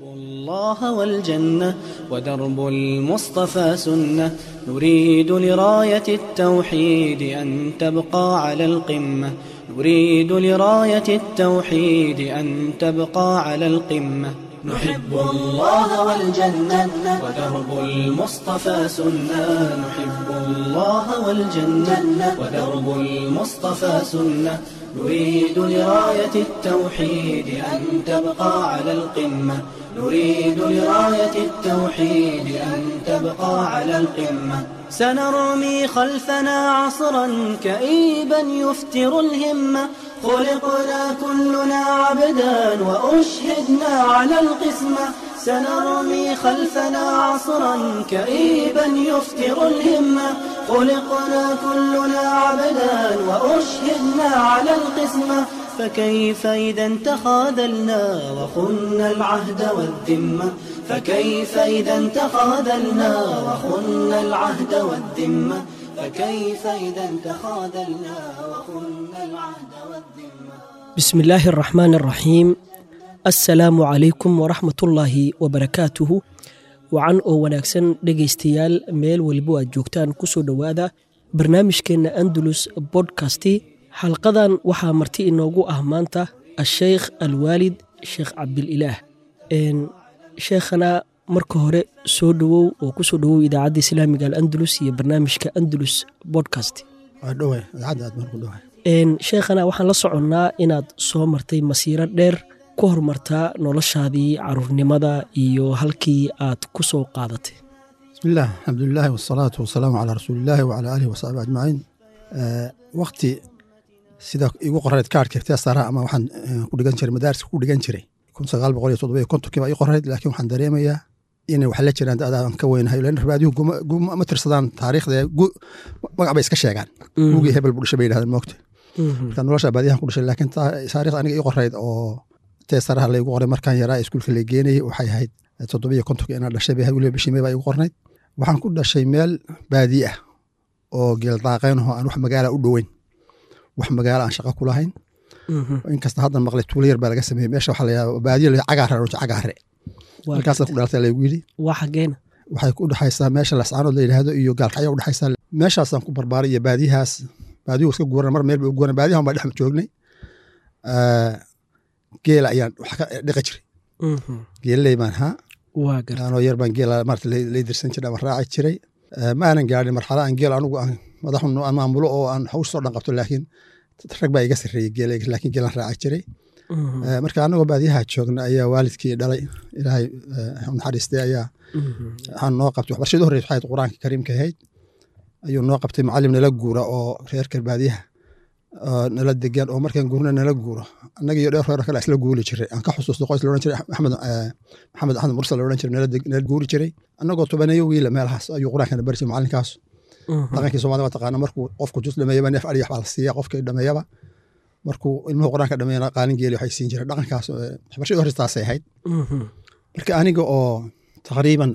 الله والجنة ودرب المصطفى سنة نريد لراية التوحيد أن تبقى على القمة نريد لراية التوحيد أن تبقى على القمة نحب الله والجنة ودرب المصطفى سنة نحب الله والجنة ودرب المصطفى سنة نريد لراية التوحيد أن تبقى على القمة نريد لراية التوحيد أن تبقى على القمة سنرمي خلفنا عصرا كئيبا يفتر الهمة خلقنا كلنا عبدا وأشهدنا على القسمة سنرمي خلفنا عصرا كئيبا يفتر الهمة خلقنا كلنا عبدا وأشهدنا على القسمة فكيف إذا تخاذلنا وخنا العهد والذمة فكيف إذا تخاذلنا وخنا العهد والذمة فكيف إذا تخاذلنا وخنا العهد والذمة بسم الله الرحمن الرحيم assalaamu calaykum waraxmatullaahi wabarakaatuhu wacan oo wanaagsan dhegaystayaal meel welibo aad joogtaan kusoo dhowaada barnaamijkeenna andalus bodkasti xalqadan waxaa marti inoogu ah maanta asheykh alwaalid sheekh cabdililaah sheekhana marka hore soo dhowow oo kusoo dhowow idaacadda islaamiga alandalus iyo barnaamijka andalus bodcast sheekhana waxaan la soconnaa inaad soo martay masiiro dheer ku hormartaa noloshaadii caruurnimada iyo halkii aad ku soo qaadatay bismillaah alxamdulilahi wasalaatu wasalaamu calaa rasuuliillaahi wacalaa aalihi wasaxbi ajmaciin wakti sida igu qorayd kaarhka ikhtiyaassaaraha ama waxaan ku dhigan jiray madaariska ku dhigan jiray kun sagaal boqol iyo toddoba iyo kontonkii baa ii qorayd laakiin waxaan dareemayaa inay wax la jiraan dadaan ka weynahay lan rabaadiyuhu ma tirsadaan taariikhda magac bay iska sheegaan gugii hebel buu dhashay bay yidhahdeen moogta marka nolosha baadiyahan ku dhashay laakiin taariikhda aniga ii qorayd oo teesaraha laygu qoray markaan yaraa iskuulka la geenayay waxay ahayd toddobiyo kontonka inaan dhashay bay weliba bishii may baa igu qornayd waxaan ku dhashay meel baadi ah oo geeldaaqeyn ahoo aan wax magaala u dhoweyn wax magaala aan shaqo ku lahayn inkasta haddan maqlay tuulo yar baa laga sameeyey meesha waxaa layaa baadiyo la cagaare roja cagaare halkaasaan ku dhalatay laygu yidhi waa xageena waxay ku dhexaysaa meesha lascaanood la yidhaahdo iyo gaalkacyo u dhexaysaa meeshaasaan ku barbaaray iyo baadiyahaas baadiyuhu iska guuran mar meel bay u guuran baadiyahan baa dhex joognay geela ayaan wax ka dhiqi jiray geelley baan haa anoo yar baan geela maarata lay dirsan jiray ama raaci jiray ma aanan gaadhin marxalo aan geel anugu aan madaxun aan maamulo oo aan hawsh soo dhan qabto laakiin rag baa iga sarreeyey geela laakiin geelaan raaci jiray marka anagoo baadiyaha joogna ayaa waalidkii dhalay ilaahay naxariistay ayaa waxaan noo qabtay waxbarashadii horreysa waxay qur-aanka kariimka ahayd ayuu noo qabtay macallim nala guura oo reerka baadiyaha nala degan oo markaan guurna nala guuro annaga iyo dheer reer kale isla guuli jiray aan ka xusuusto qoys laodhan jiray axmed maxamed axmed mursal laodhan jiray nala guuri jiray annagoo tobaneeyo wiila meelahaas ayuu qur-aankana bari jiray macalinkaas dhaqankii soomaalida waa taqaana markuu qofku jus dhameeyaba neef adhiyax baa la siiya qofkii dhameeyaba markuu ilmuhu qur-aanka dhameeyana qaalin geeli waxay siin jireen dhaqankaas waxbarashadii horestaasay ahayd marka aniga oo taqriiban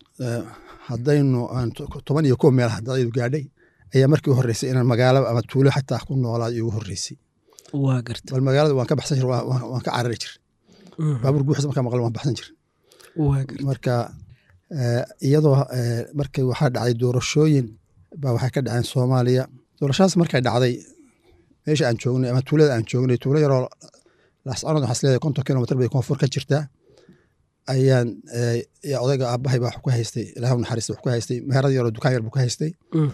haddaynu toban iyo kow meel hadaydu gaadhay ayaa markii u horreysay inaan magaalo ama tuulo xataa ku noolaad igu horreysay waa garta bal magaalada waan ka baxsan jir waan ka carari jir baabuur guuxis markaa maqla waan baxsan jir marka iyadoo markay waxaa dhacday doorashooyin baa waxay ka dhaceen soomaaliya doorashadaas markay dhacday meesha aan joognay ama tuulada aan joognay tuulo yaroo laascanood waxaas leedahay konton kilomitr bay koonfur ka jirtaa ayaan odayga aabbahay baa wax ku haystay ilaah naxariista wax ku haystay meherad yaroo dukaan yar buu ka haystay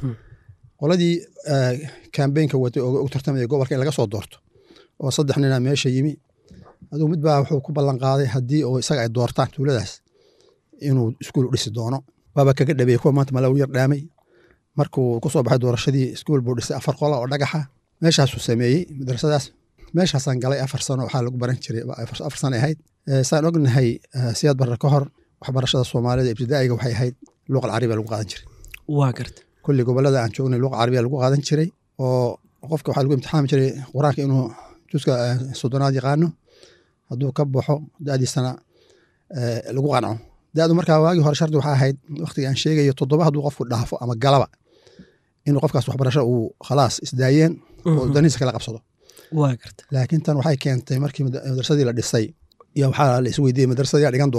qoladii kambeynka watay oo u tartamaya gobolka in laga soo doorto oo saddex nina meesha yimi aduu mid baa wuxuu ku ballan qaaday haddii oo isaga ay doortaan tuuladaas inuu iskuul u dhisi doono waaba kaga dhabeeyey kuwa maanta malaw yar dhaamay markuu ku soo baxay doorashadii iskuul buu dhisay afar qola oo dhagaxa meeshaasuu sameeyey madrasadaas meeshaasaan galay afar sano waxaa lagu baran jiray afar sano ahayd saan ognahay siyaad barre ka hor waxbarashada soomaalida ibtidaa'iga waxay ahayd luuqal carabiya lagu qaadan jiray waa garta kulli gobolada aan joognay luuqa carabiya lagu qaadan jiray oo qofka waxaa lagu imtixaami jiray qur-aanka inuu juska soddonaad yaqaano hadduu ka baxo da'diisana lagu qanco da'du markaa waagii hore shardi waxaa ahayd waqtiga aan sheegayo toddoba hadduu qofku dhaafo ama galaba inuu qofkaas waxbarasho uu khalaas isdaayeen oo danihiisa kala qabsado waa garta laakiin tan waxay keentay markii madrasadii la dhisay iyo waxaa la isweydiiyey madrasada yaa dhigan doona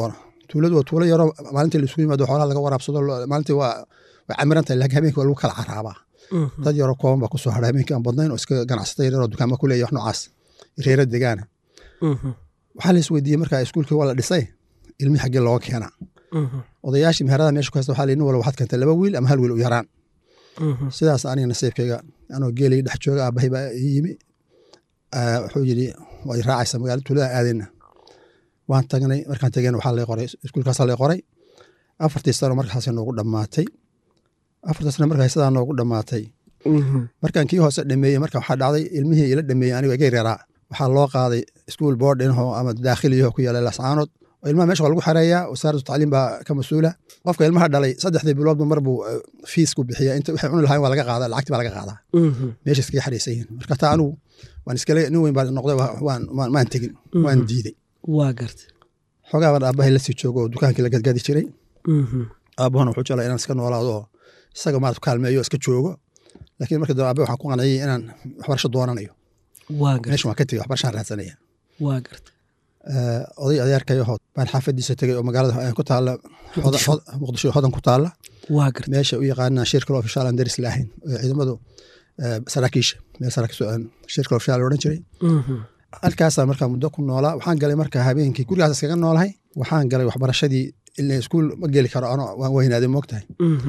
tuuladu waa tuulo yaroo maalintii laisugu yimaado xoolaha laga waraabsado maalintii waa way camiran tahay laakiin habeenkii waa lagu kala caraabaa dad yaroo kooban baa kusoo hadha habeenkii aan badnayn oo iska ganacsata yaryaroo dukaama ku leeya wax noocaas reera degaana waxaa la isweydiiyey markaa iskuulkii waa la dhisay ilmihii xaggee looga keenaa odayaashii meherada meesha ku haysta waxaa la nin walba waxaad keentay laba wiil ama hal wiil u yaraan sidaas aniga nasiibkayga anoo geelay dhex jooga aabahay baa ii yimi wuxuu yidhi waad raacaysa magaala tuulada aadayna waan tagnay markaan tegeen waxaa lay qoray iskuulkaasaa lay qoray afartii sano markaasay noogu dhammaatay afartii sano markaa sidaa noogu dhammaatay markaan kii hoose dhameeyey marka waxaa dhacday ilmihii ila dhameeyey anigo iga yaraa waxaa loo qaaday iskuul boardinho ama daakhiliyaho ku yaala lascaanood oo ilmaha mesha waa lagu xareeyaa wasaaratu tacliim baa ka mas-uula qofka ilmaha dhalay saddexdii biloodba mar buu fiisku bixiya inta waxay cuni lahayn waa laga qaadaa lacagti baa laga qaadaa meesha iskaga xareysan yihin marka taa anigu waan iskale nin weyn baa noqday maan tegin waan diiday waa garta xoogaa baan aabahay lasii joogo oo dukaankii la gadgadi jiray aabahuna wuxuu jeclaa inaan iska noolaado oo isaga maarad kaalmeeyo iska joogo laakiin marka dambe aabahay waxaan ku qanciyey inaan waxbarasho doonanayo meesha waan ka tegey waxbarashaan raadsanaya waa garta oday adeerkayaho baan xaafadiisa tegey oo magaalada ku taala muqdisho hodan ku taala waa garta meesha u yaqaanaa shirkal ofishaal aan daris laahayn oo ciidamadu saraakiisha meel shirkal ofishaal odhan jiray halkaasaan markaa muddo ku noolaa waxaan galay markaa habeenkii gurigaas iskaga noolahay waxaan galay waxbarashadii ila iskuul ma geli karo ano waan weynaaday moogtahay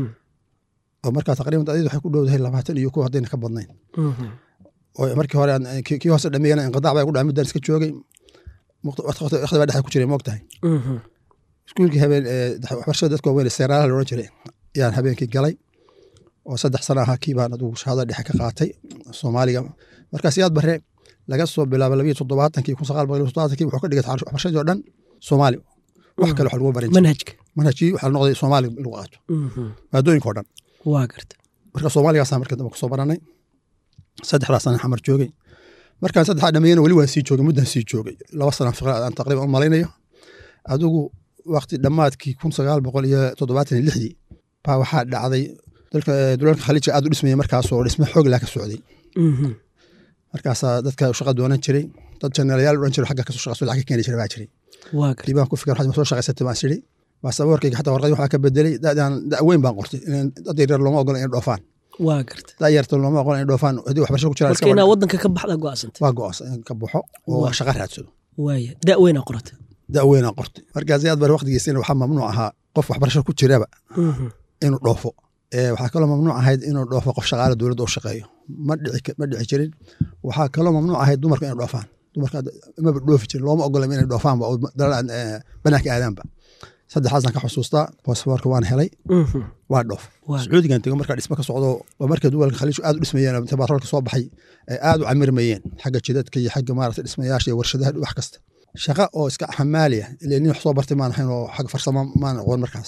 oo markaa taqriban dadid waxay ku dhowdahay labaatan iyo kuwa haddayna ka badnayn oo markii hore kii hoose dhameeyana inqidaac baa gu dhaca muddaan iska joogay waqti baa dhexa ku jiray moogtahay iskuulkii habeen waxbarashada dadka waaweyn seeraalaha la odhan jiray ayaan habeenkii galay oo saddex sana ahaa kii baan adugu shahada dhexe ka qaatay soomaaliga markaas yaad bare laga soo bilaabo labiyo toddobaatankii kun sagaal boqol iyo toddobaatankii wuxuu ka dhigay waxbarashadii oo dhan soomaali wax kale wax lagu barin manhajka manhajkii waxaa noqday soomaali lagu qaato maadooyinka oo dhan waa garta marka soomaaligaasaan markii dambe kusoo baranay saddexdaas sana xamar joogay markaan saddexdaa dhameeyana weli waan sii joogay muddaan sii joogay laba sana fiqra aan taqriban u malaynayo adigu waqti dhammaadkii kun sagaal boqol iyo toddobaatan iyo lixdii baa waxaa dhacday dulalka khaliijka aad u dhismayay markaasoo dhisme xoog laa ka socday markaasaa dadka shaqa doonan jiray dad jenerayaal odhan jiray xagga kasoo shaqayso lacag ka keeni jiray baa jiray dibaan ku fikir waxaad soo shaqaysatay baan sidhi baase warkayga xataa warqadii waxaa ka bedelay dadaan da weyn baan qortay dad yaryar looma ogola inay dhoofaan waa garta da yarta looma ogola inay dhoofaan haddii waxbarasho ku jiraan marka inaa waddanka ka baxda go'aasantay waa go'aansan in ka baxo oo shaqa raadsado waaya da weynaa qorata da weynaa qortay markaas aad bar waqtigiisina waxaa mamnuuc ahaa qof waxbarasho ku jiraba inuu dhoofo waxaa kaloo mamnuuc ahayd inuu dhoofo qof shaqaale dowladda u shaqeeyo ma dhici jirin waxaa kaloo mamnuuc ahayd dumarka inay dhoofaan dumarka maba dhoofi jirin looma ogola inay dhoofaanba oo banaanka aadaanba saddexaasaan ka xusuustaa bosfoorka waan helay waa dhoof sacuudigan tego markaa dhismo ka socdo oo markay duwalka khaliijku aad u dhismayeen tabaarolka soo baxay ay aad u camirmayeen xagga jidadka iyo xagga maarata dhismayaasha iyo warshadaha wax kasta shaqa oo iska xamaaliya ile nin wax soo bartay maan ahayn oo xagga farsamo maan aqoon markaas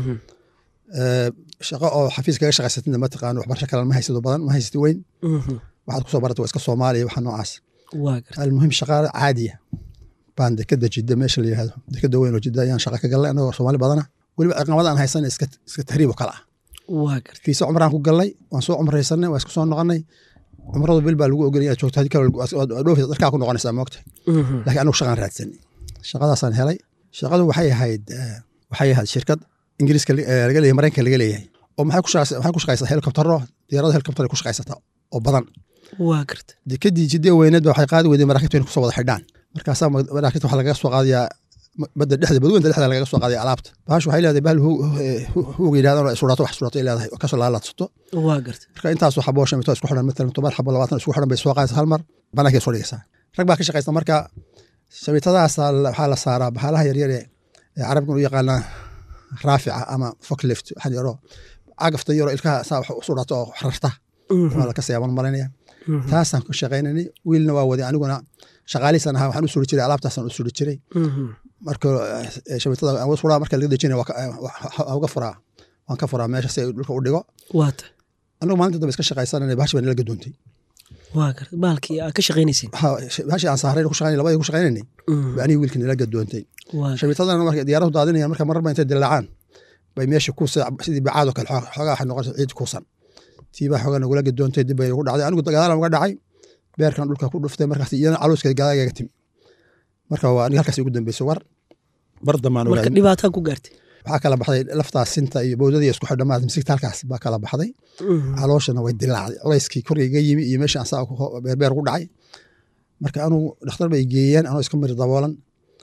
shaqo oo xafiis kaga shaqaysatida ma taqaano waxbarasho kale ma haysado badan ma haysati weyn waxaad kusoo barata waa iska soomaaliya waxa noocaas almuhim shaqaale caadiya baan dekeda jidda meesha la yihahdo dekeda weyn oo jidda ayaan shaqa ka galnay anagoo soomaali badana weliba ciqamada aan haysan iska tahriib oo kale ah fiisa cumraan ku galnay waan soo cumraysanay waan isku soo noqonay cumradu bil baa lagu ogolay inaad joogto hadii kale dhoofi darkaa ku noqonaysaa moogtahay laakiin anigu shaqaan raadsanay shaqadaasaan helay shaqadu waxay ahayd waxay ahayd shirkad ingiriiska laga leeyahay maraykanka laga leeyahay oo maxay ku shaqaysaa helikobtaro diyaarada helikobtar ku shaqaysataa oo badan waa garta dekadii jidee weyneed ba waxay qaadi weyday maraakiibta inay kusoo wada xidhaan markaasaa maraakiibta waxaa lagaga soo qaadayaa badda dhexda badweynta dhexda lagaga soo qaadaya alaabta baash waxay leedahay bahal huuga yidhahdan oo sudhato wax sudhato ay leedahay oo kasoo laalaadsato waa garta marka intaasoo xabo shamito isku xidhan matalan toban xabo labaatan isku xidhan bay soo qaadaysa hal mar banaankeed soo dhigaysaa rag baa ka shaqaysta marka shamitadaasa waxaa la saaraa bahalaha yaryar ee carabkan u yaqaanaa raafica ama foklift waxaan yaro cagafta yaro ilkaha saa wax u sudhato oo rarta waa la ka siyaaban marinaya taasaan ku shaqaynanay wiilna waa waday aniguna shaqaalihiisan ahaa waxaan u suri jiray alaabtaasaan u suri jiray marka shabitada aan furaa marka laga dejinaya waa uga furaa waan ka furaa meesha si ay dhulka u dhigo waata anigu maalinta dambe iska shaqaysananay bahashi baa nala gadoontay waa garta baalkii aad ka shaqaynaysin bahashi aan saaray ku shaqaynay labadii ku shaqaynaynay ba aniga wiilkii nala gadoontay shabitadana marka diyaaradu daadinayaan marka marar ba intay dilaacaan bay meesha ku sidii bacaadoo kale xoogaa waxay noqonaysa ciid kuusan tiibaa xoogaa nagula gadoontay dib bay nagu dhacday anigu gadaalan uga dhacay beerkan dhulka ku dhuftay markaas iyana calooska gadaagaga timi marka waa aniga halkaas ugu dambeysay war bar dambaan marka ogaaday dhibaataa ku gaartay waxaa kala baxday laftaas sinta iyo bowdadii isku xidhamaad misigta halkaas baa kala baxday calooshana way dilaacday culayskii korgayga yimi iyo meeshii ansaa beerbeer ku dhacay marka anuu dhakhtar bay geeyeen anoo iska miri daboolan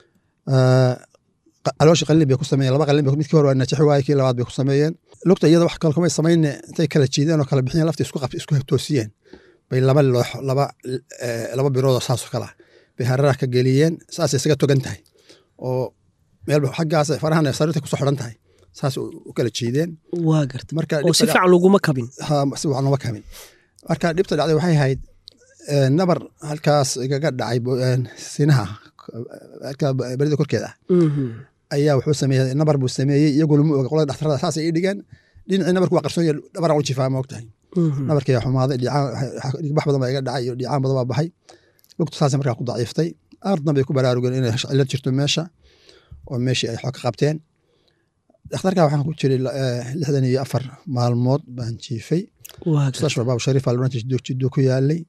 Eh, qa- calooshii qalin bay ku sameeyeen laba qalin bay midkii hore waa najixi waaye kii labaad bay ku sameeyeen lugta iyada wax kale kumay samayne intay kala jiideen oo kala bixiyeen laftii isku qab isku toosiyeen bay laba loox laba eh, laba biroodoo saasoo kala bay hararaha ka geliyeen saasay isaga togan tahay oo meel xaggaas farahana sariirta kusoo xidhan tahay saas u u kala jiideen waa gartay marka oo si dhibta fiican laguma kabin ha si wacan lama kamin marka dhibta dhacday waxay ahayd eh, nabar halkaas igaga dhacay bo- eh, sinaha halka berida korkeeda ah ayaa wuxuu sameeyey nabar buu sameeyey iyaguna ma oga qolada dhakhtarada saasay ii dhigeen dhinacii nabarku waa qarsoon yahay dhabaraan u jifaa ma ogtahay nabarkii ayaa xumaaday dhicaan dhigbax badan baa iga dhacay iyo dhicaan badan baa baxay lugtu saasay markaa ku daciiftay ardan bay ku baraarugeen inay cillad jirto meesha oo meeshii ay xog ka qabteen dhakhtarka waxaan ku jiray eh, lixdan iyo afar maalmood baan jiifay waa gartay mustashfa baab shariif aloranta jiddo ku yaalay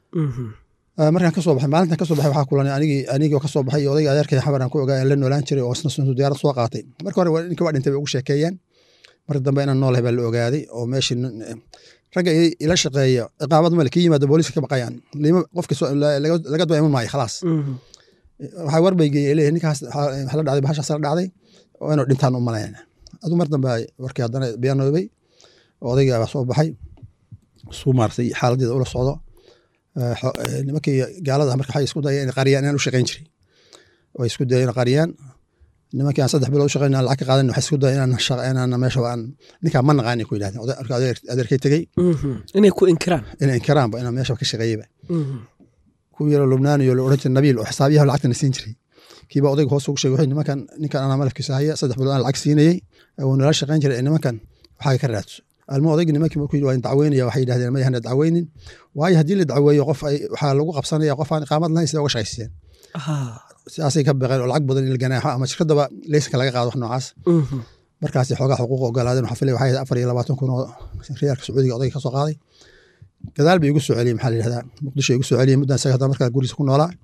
Ah, markaan kasoo baxay maalintan kasoo baxay waxaa kulanay anigii anigoo kasoo baxay iyo odayga adeerkay xabaran ku ogaa aan la noolaan jiray oo isna suntu diyaarad soo qaatay marka hore waa- ninka waa dhintay bay ugu sheekeeyeen marka dambe inaan noolahay baa la ogaaday oo meeshii nin- eh, ragga i- ila shaqeeya ciqaabad male kii yimaada booliiska ka baqayaan lima qofka soo- la- laga laga daba iman maayo khalaas waxaa war bay geeyey leeyahay ninkaas waxaa waxaa la dhacday bahashaas la dhacday oo inuu dhintaan u malayna aduu mar dambe ay warkii haddana biyaanoobay oo odayga baa soo baxay suu maartay xaaladeeda ula socdo Eh, xo- eh, nimankii gaalada marka waxay isku dayeen inay qariyaan inaan u shaqayn jiray way isku dayeen inay qariyaan nimankii aan saddex bilood u shaqayn aan lacag ka qaadan waxay isku dayeen inaan shaqa- inaan meesha aan ninkaa ma naqaani ku yidhahdeen Oday- marka adeer- adeerkay tegey inay ku inkiraan inay inkiraanba inaan meesha ka shaqeeyeyba kuwii yaroo lubnaaniyo la odhan jiray nabiil oo xisaabiyaha lacagtana siin jiray kiiba odayga hoos ugu sheegay wuxuu yidhi, nimankan ninkan anaa malafkiisa haya saddex bilood aan lacag siinayey wuu nala shaqayn jiray ee nimankan waxaa ka raadso almo odaygi nimankii markuu yidhi waa in dacweynaya waxay yidhahdeen ma yahana dacweynin waayo haddii la dacweeyo qof ay waxaa lagu qabsanaya qof aan iqaamad lahayn sida uga shaqaysiyeen sidaasay ka baqeen oo lacag badan in la ganaaxo ama shirkadaba leysanka laga qaado wax noocaas markaasi xoogaa xuquuq ogolaadeen waxaa filay waxay ahayd afar iyo labaatan kun oo riyaalka sacuudiga odayga ka soo qaaday gadaal bay igu soo celiyey maxaa la yidhahdaa muqdisho igu soo celiyey muddan isaga haddana markaa gurigiisa ku noolaa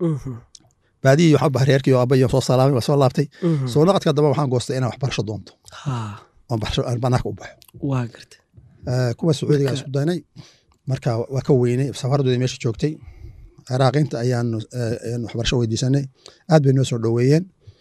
baadiyii waxaa bahay reerkii oo aabbayo soo salaamay waa soo laabtay soo naqadka damba waxaan goostay inaan waxbarasho doonto oon barasho aan banaanka u baxo waa gartay Eh, kuwa sacuudiga isku daynay marka waa ka weynay safaradooda meesha joogtay ciraaqiinta ayaanu eh, ayaanu waxbarasho weydiisanay aad bay noo soo dhoweeyeen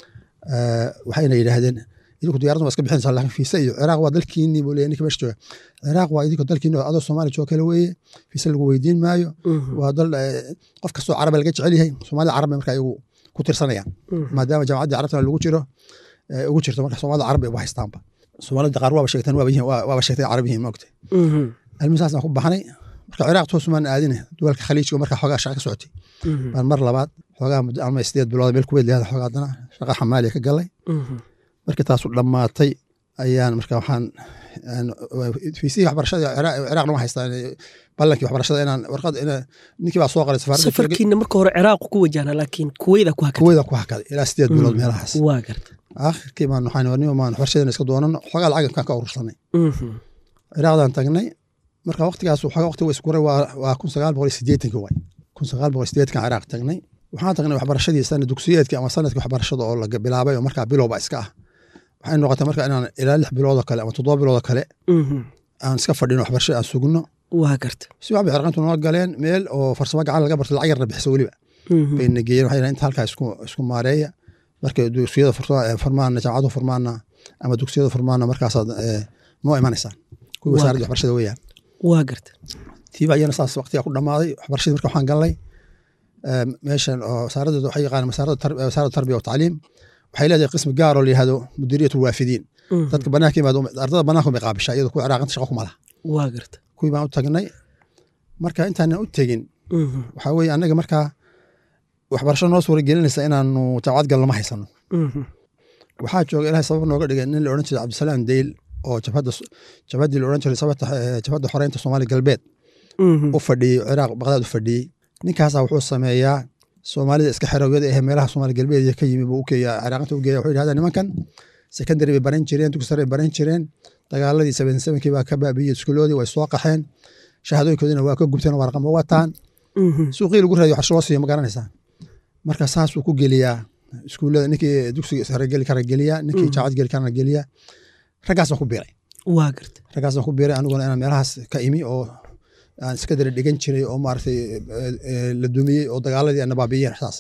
Eh, waxayna yidhaahdeen idinku diyaaradda waa iska bixinaysaa laakiin fiisa iyo ciraaq waa dalkiinii buu leeyahay ninka meesha jooga ciraaq waa idinka dalkiini oo adoo soomaali jooga kale weeye fiisa lagu weydiin maayo waa dal eh, qof kastoo caraba laga jecel yahay soomaalida carab bay marka iyagu ku tirsanayaan maadaama jaamacaddii carabtana lagu jiro eh, ugu jirto marka soomaalida carab bay ugu haystaanba soomaalida qaar waaba sheegteen waaba yihiin waa- waaba sheegtay carab yihiin maogtay cilmisaasaan ku baxnay marka ciraaq toosumaan aadine duwalka khaliijka marka xoogaa shaqa ka socotay baan mar labaad xoogaa muddo alma sideed bilood meel kuweyd leedahay xoogaa haddana shaqa xamaaliya ka galay markii taasu dhammaatay ayaan marka waxaan aan- fiisihii waxbarashada Ciraaq- ciraaqna waan haystaa ballankii waxbarashada inaan warqad ina ninkii baa soo qalay safaaradda safarkiina marka hore ciraaqu ku wajahna laakiin kuweyda ku hakatay kuweyda ku hakaday ilaa sideed bilood meelahaas waa gartay aakhirkii baan waxaan warnimo maan waxbarashadeena iska doonano xoogaa lacag kaan ka urursanay ciraaqdan tagnay marka waqtigaas waxoogaa waqti iskuray waa waa kun sagaal boqol iyo siddeetankii waay kun sagaal boqol iyo siddeetankan ciraaq tagnay waxaan tagnay waxbarashadii sana dugsiyeedkii ama sanadkii waxbarashada oo laga bilaabay oo markaa bilowba iska ah waxay noqotay marka inaan ilaa lix bilood oo kale ama toddoba bilood oo kale aan iska fadhino waxbarashada aan sugno waa gartay si waxbay cirqantu noo galeen meel oo farsamo gacan laga barto lacag yarna bixisa weliba bayna geeyeen waxay yidhahdeen inta halkaa isku isku maareeya marka dugsiyada furta- furmaana jaamacadu furmaana ama dugsiyada furmaana markaasaad eh, noo imanaysaan kuwii Waa wasaaradda waxbarashada weeyaan waa gartay tiiba ayana saas waqtiga ku dhammaaday waxbarashadii marka waxaan galnay eh, meeshan oo wasaaradda waxay yaqaanaan wasaaradda tar- wasaaradda tarbiya wa tacliim waxay leedahay qismi gaar oo la yihahdo mudiriyat waafidiin dadka banaanka yimaado ardada banaanka bay qaabishaa iyadoo kuwa ciraaqinta shaqo kuma laha waa gartay kuwii baan u tagnay marka intaanan u tegin waxaa weeye annaga markaa waxbarasho noo suura gelinaysa inaanu jaamacad galno ma haysano waxaa jooga ilahay sabab nooga dhigay nin la odhan jiray cabdisalaam deyl oo jabhadda jabhaddii la odhan jiray sababta eh, jabhadda xoreynta soomaaliya galbeed u fadhiyey ciraaq baqdaad u fadhiyey ninkaasaa wuxuu sameeyaa soomaalida iska xerowyada ee meelaha soomaaliya galbeed ka yimi buu u keeya ciraaqinta u geeya wuxuu yidhahdaa nimankan secondary bay baran jireen dugsi sare bay baran jireen dagaaladii seven sevenkii baa ka baabiyey iskuuloodii way soo qaxeen shahaadooyinkoodina waa ka gubteen warqama wataan suuqii lagu raadiyo waxbarasho loo siiyo ma garanaysaa marka saasuu ku geliyaa iskuullada ninkii dugsiga sare geli kara geliya ninkii jaacad geli karana geliya raggaasaan ku biiray waa garta raggaasaan ku biiray aniguna inaan meelahaas ka imi oo aan iska dara dhigan jiray oo maaragtay la dumiyey oo dagaaladii ana baabiyeen saas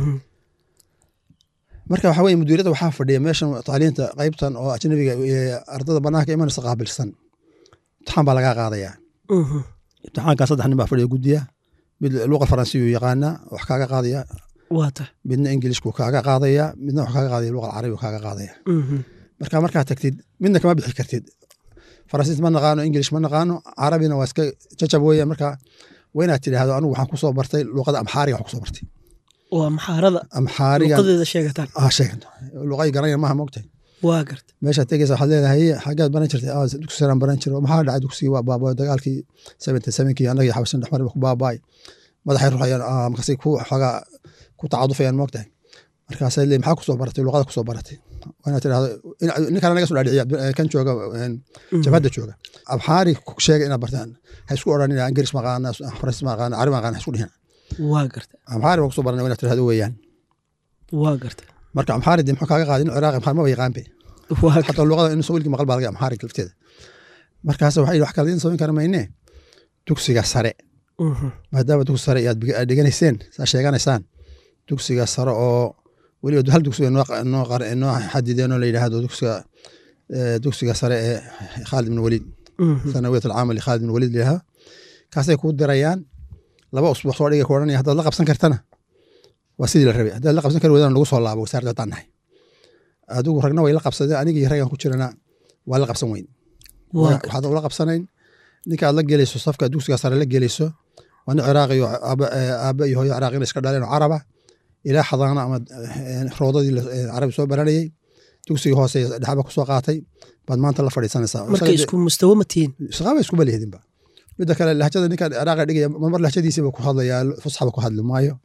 marka waxa weye mudiirada waxaa fadhiya meeshan tacliinta qaybtan oo ajnabiga ardada banaanka imanaysa qaabilsan imtixaan baa lagaa qaadayaa imtixaankaa saddex nin baa fadhiya guddiya mid luqa faransiyu yaqaanaa wax kaaga qaadaya waata midna ingilishku kaaga qaadaya midna wax kaaga qaadaya luqa carabigu kaaga qaadaya marka markaa tagtid midna kama bixi kartid faransiis ma naqaano ingilish ma naqaano carabina waa iska jajab weya marka waa inaad tidhaahdo anigu waxaan kusoo bartay luqada amxaariga wax kusoo bartay waa maxaarada amxaariga luqadeeda sheegataan ah sheegan luqay garanaya maaha mogtahay waa garta meeshaad tegeysa waxaad leedahay xaggaad baran jirtay ah dugsi saraan baran jiro maxaa dhacay dugsigii waa baabaayo dagaalkii seventy sevenkii annagii xabashan dhexmar ku baabaay madaxay ruxayaan ah markaasay ku xoogaa ku tacadufayaan mogtahay markaasay leeyihin maxaa kusoo baratay luqada kusoo baratay waa inaad tidhahdo ninkaan naga soo dhaadhiciya kan jooga jabhadda jooga abxaari sheega inaad bartaan ha isku odhanina ingirish maqaana faransiis maqaana carabi maqaana ha isku dhihina waa garta amxaari baa kusoo barana inaad tidhahdo weeyaan waa garta marka amxaari dee muxuu kaaga qaadin ciraaqi amxaari maba yaqaanbe waa xataa luqada in sawilkii maqal baa laga amxaari lafteeda markaas waxay wax kale idin samayn kara maynee dugsiga sare maadaama dugsi sare aad dhiganayseen saa sheeganaysaan dugsiga sare oo weliba hal dugsiga noo xadideen oo la yidhaahdo dugsiga dugsiga sare ee khaalid ibn waliid sanawiyat alcaamal khaalid ibn waliid layidhaha kaasay kuu dirayaan laba usbuuc soo dhigay ku odhanaya haddaad la qabsan kartana waa sidii la rabay haddaad la qabsan kari wadana nagu soo laabo wasaaradda haddaan nahay adigu ragna way la qabsadeen anigii raggan ku jirana waa la qabsan weyn waxaad ula qabsanayn ninka aad la gelayso safka dugsiga sare la gelayso waa nin ciraaqiyo aaba iyo hooyo ciraaqina iska dhaleen oo caraba ilaa xadaana ama roodadii carabi soo baranayey dugsigii hoose dhexba kusoo qaatay baad maanta la fadhiisanaysaa marka isku mustawo ma tihiin shaqaaba isku balihidinba midda kale lahjada ninka ciraaqa dhigaya mar lahjadiisiiba ku hadlayaa fusxaba ku hadli maayo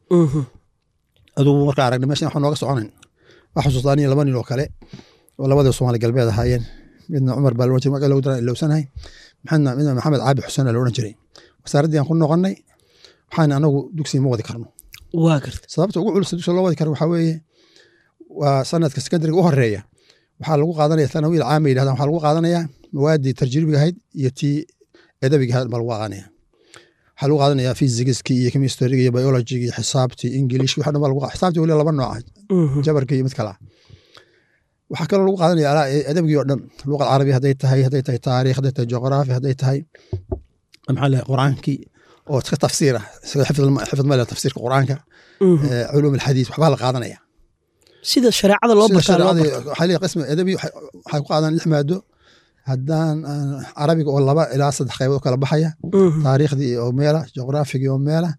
adugu markaa aragna meeshan waxaa nooga soconayn waa xusuustaa aniyo laba nin oo kale oo labadii soomaali galbeed ahaayeen midna cumar baa loodhan jiray magaca lagu daran ilowsanahay maxamed midna maxamed caabi xuseen la odhan jiray wasaaraddii aan ku noqonnay waxaan anagu dugsiga ma wadi karno waa garta sababta ugu culus dugsiga loo wadi karo waxaa weeye waa sanadka sekondariga u horeeya waxaa lagu qaadanaya tanawiil caama yidhahdan waxaa lagu qaadanayaa mawaadii tarjiibiga ahayd iyo tii edabiga ahayd baa lagu qaadanaya waxaa lagu qaadanaya physigiski iyo chemistryga iyo biologiga iyo xisaabtii english waxa dhan baa lagu xisaabtii weli laba nooc jabarka iyo mid kale ah waxaa kaloo lagu qaadanaya adabigii oo dhan luqad carabi hadday tahay hadday tahay taariikh hadday tahay juqraafi hadday tahay maxaa leeyahay quraankii oo iska tafsiir ah xifd male tafsiirka quraanka culuum alxadiis waxbaa la qaadanaya sida shareecada loo bartaa loo barta waxaa leeyahay qismi adabi waxay ku qaadaan lix maado haddaan carabiga oo laba ilaa saddex qaybood kala baxaya taariikhdii oo meela juqraafigii oo meela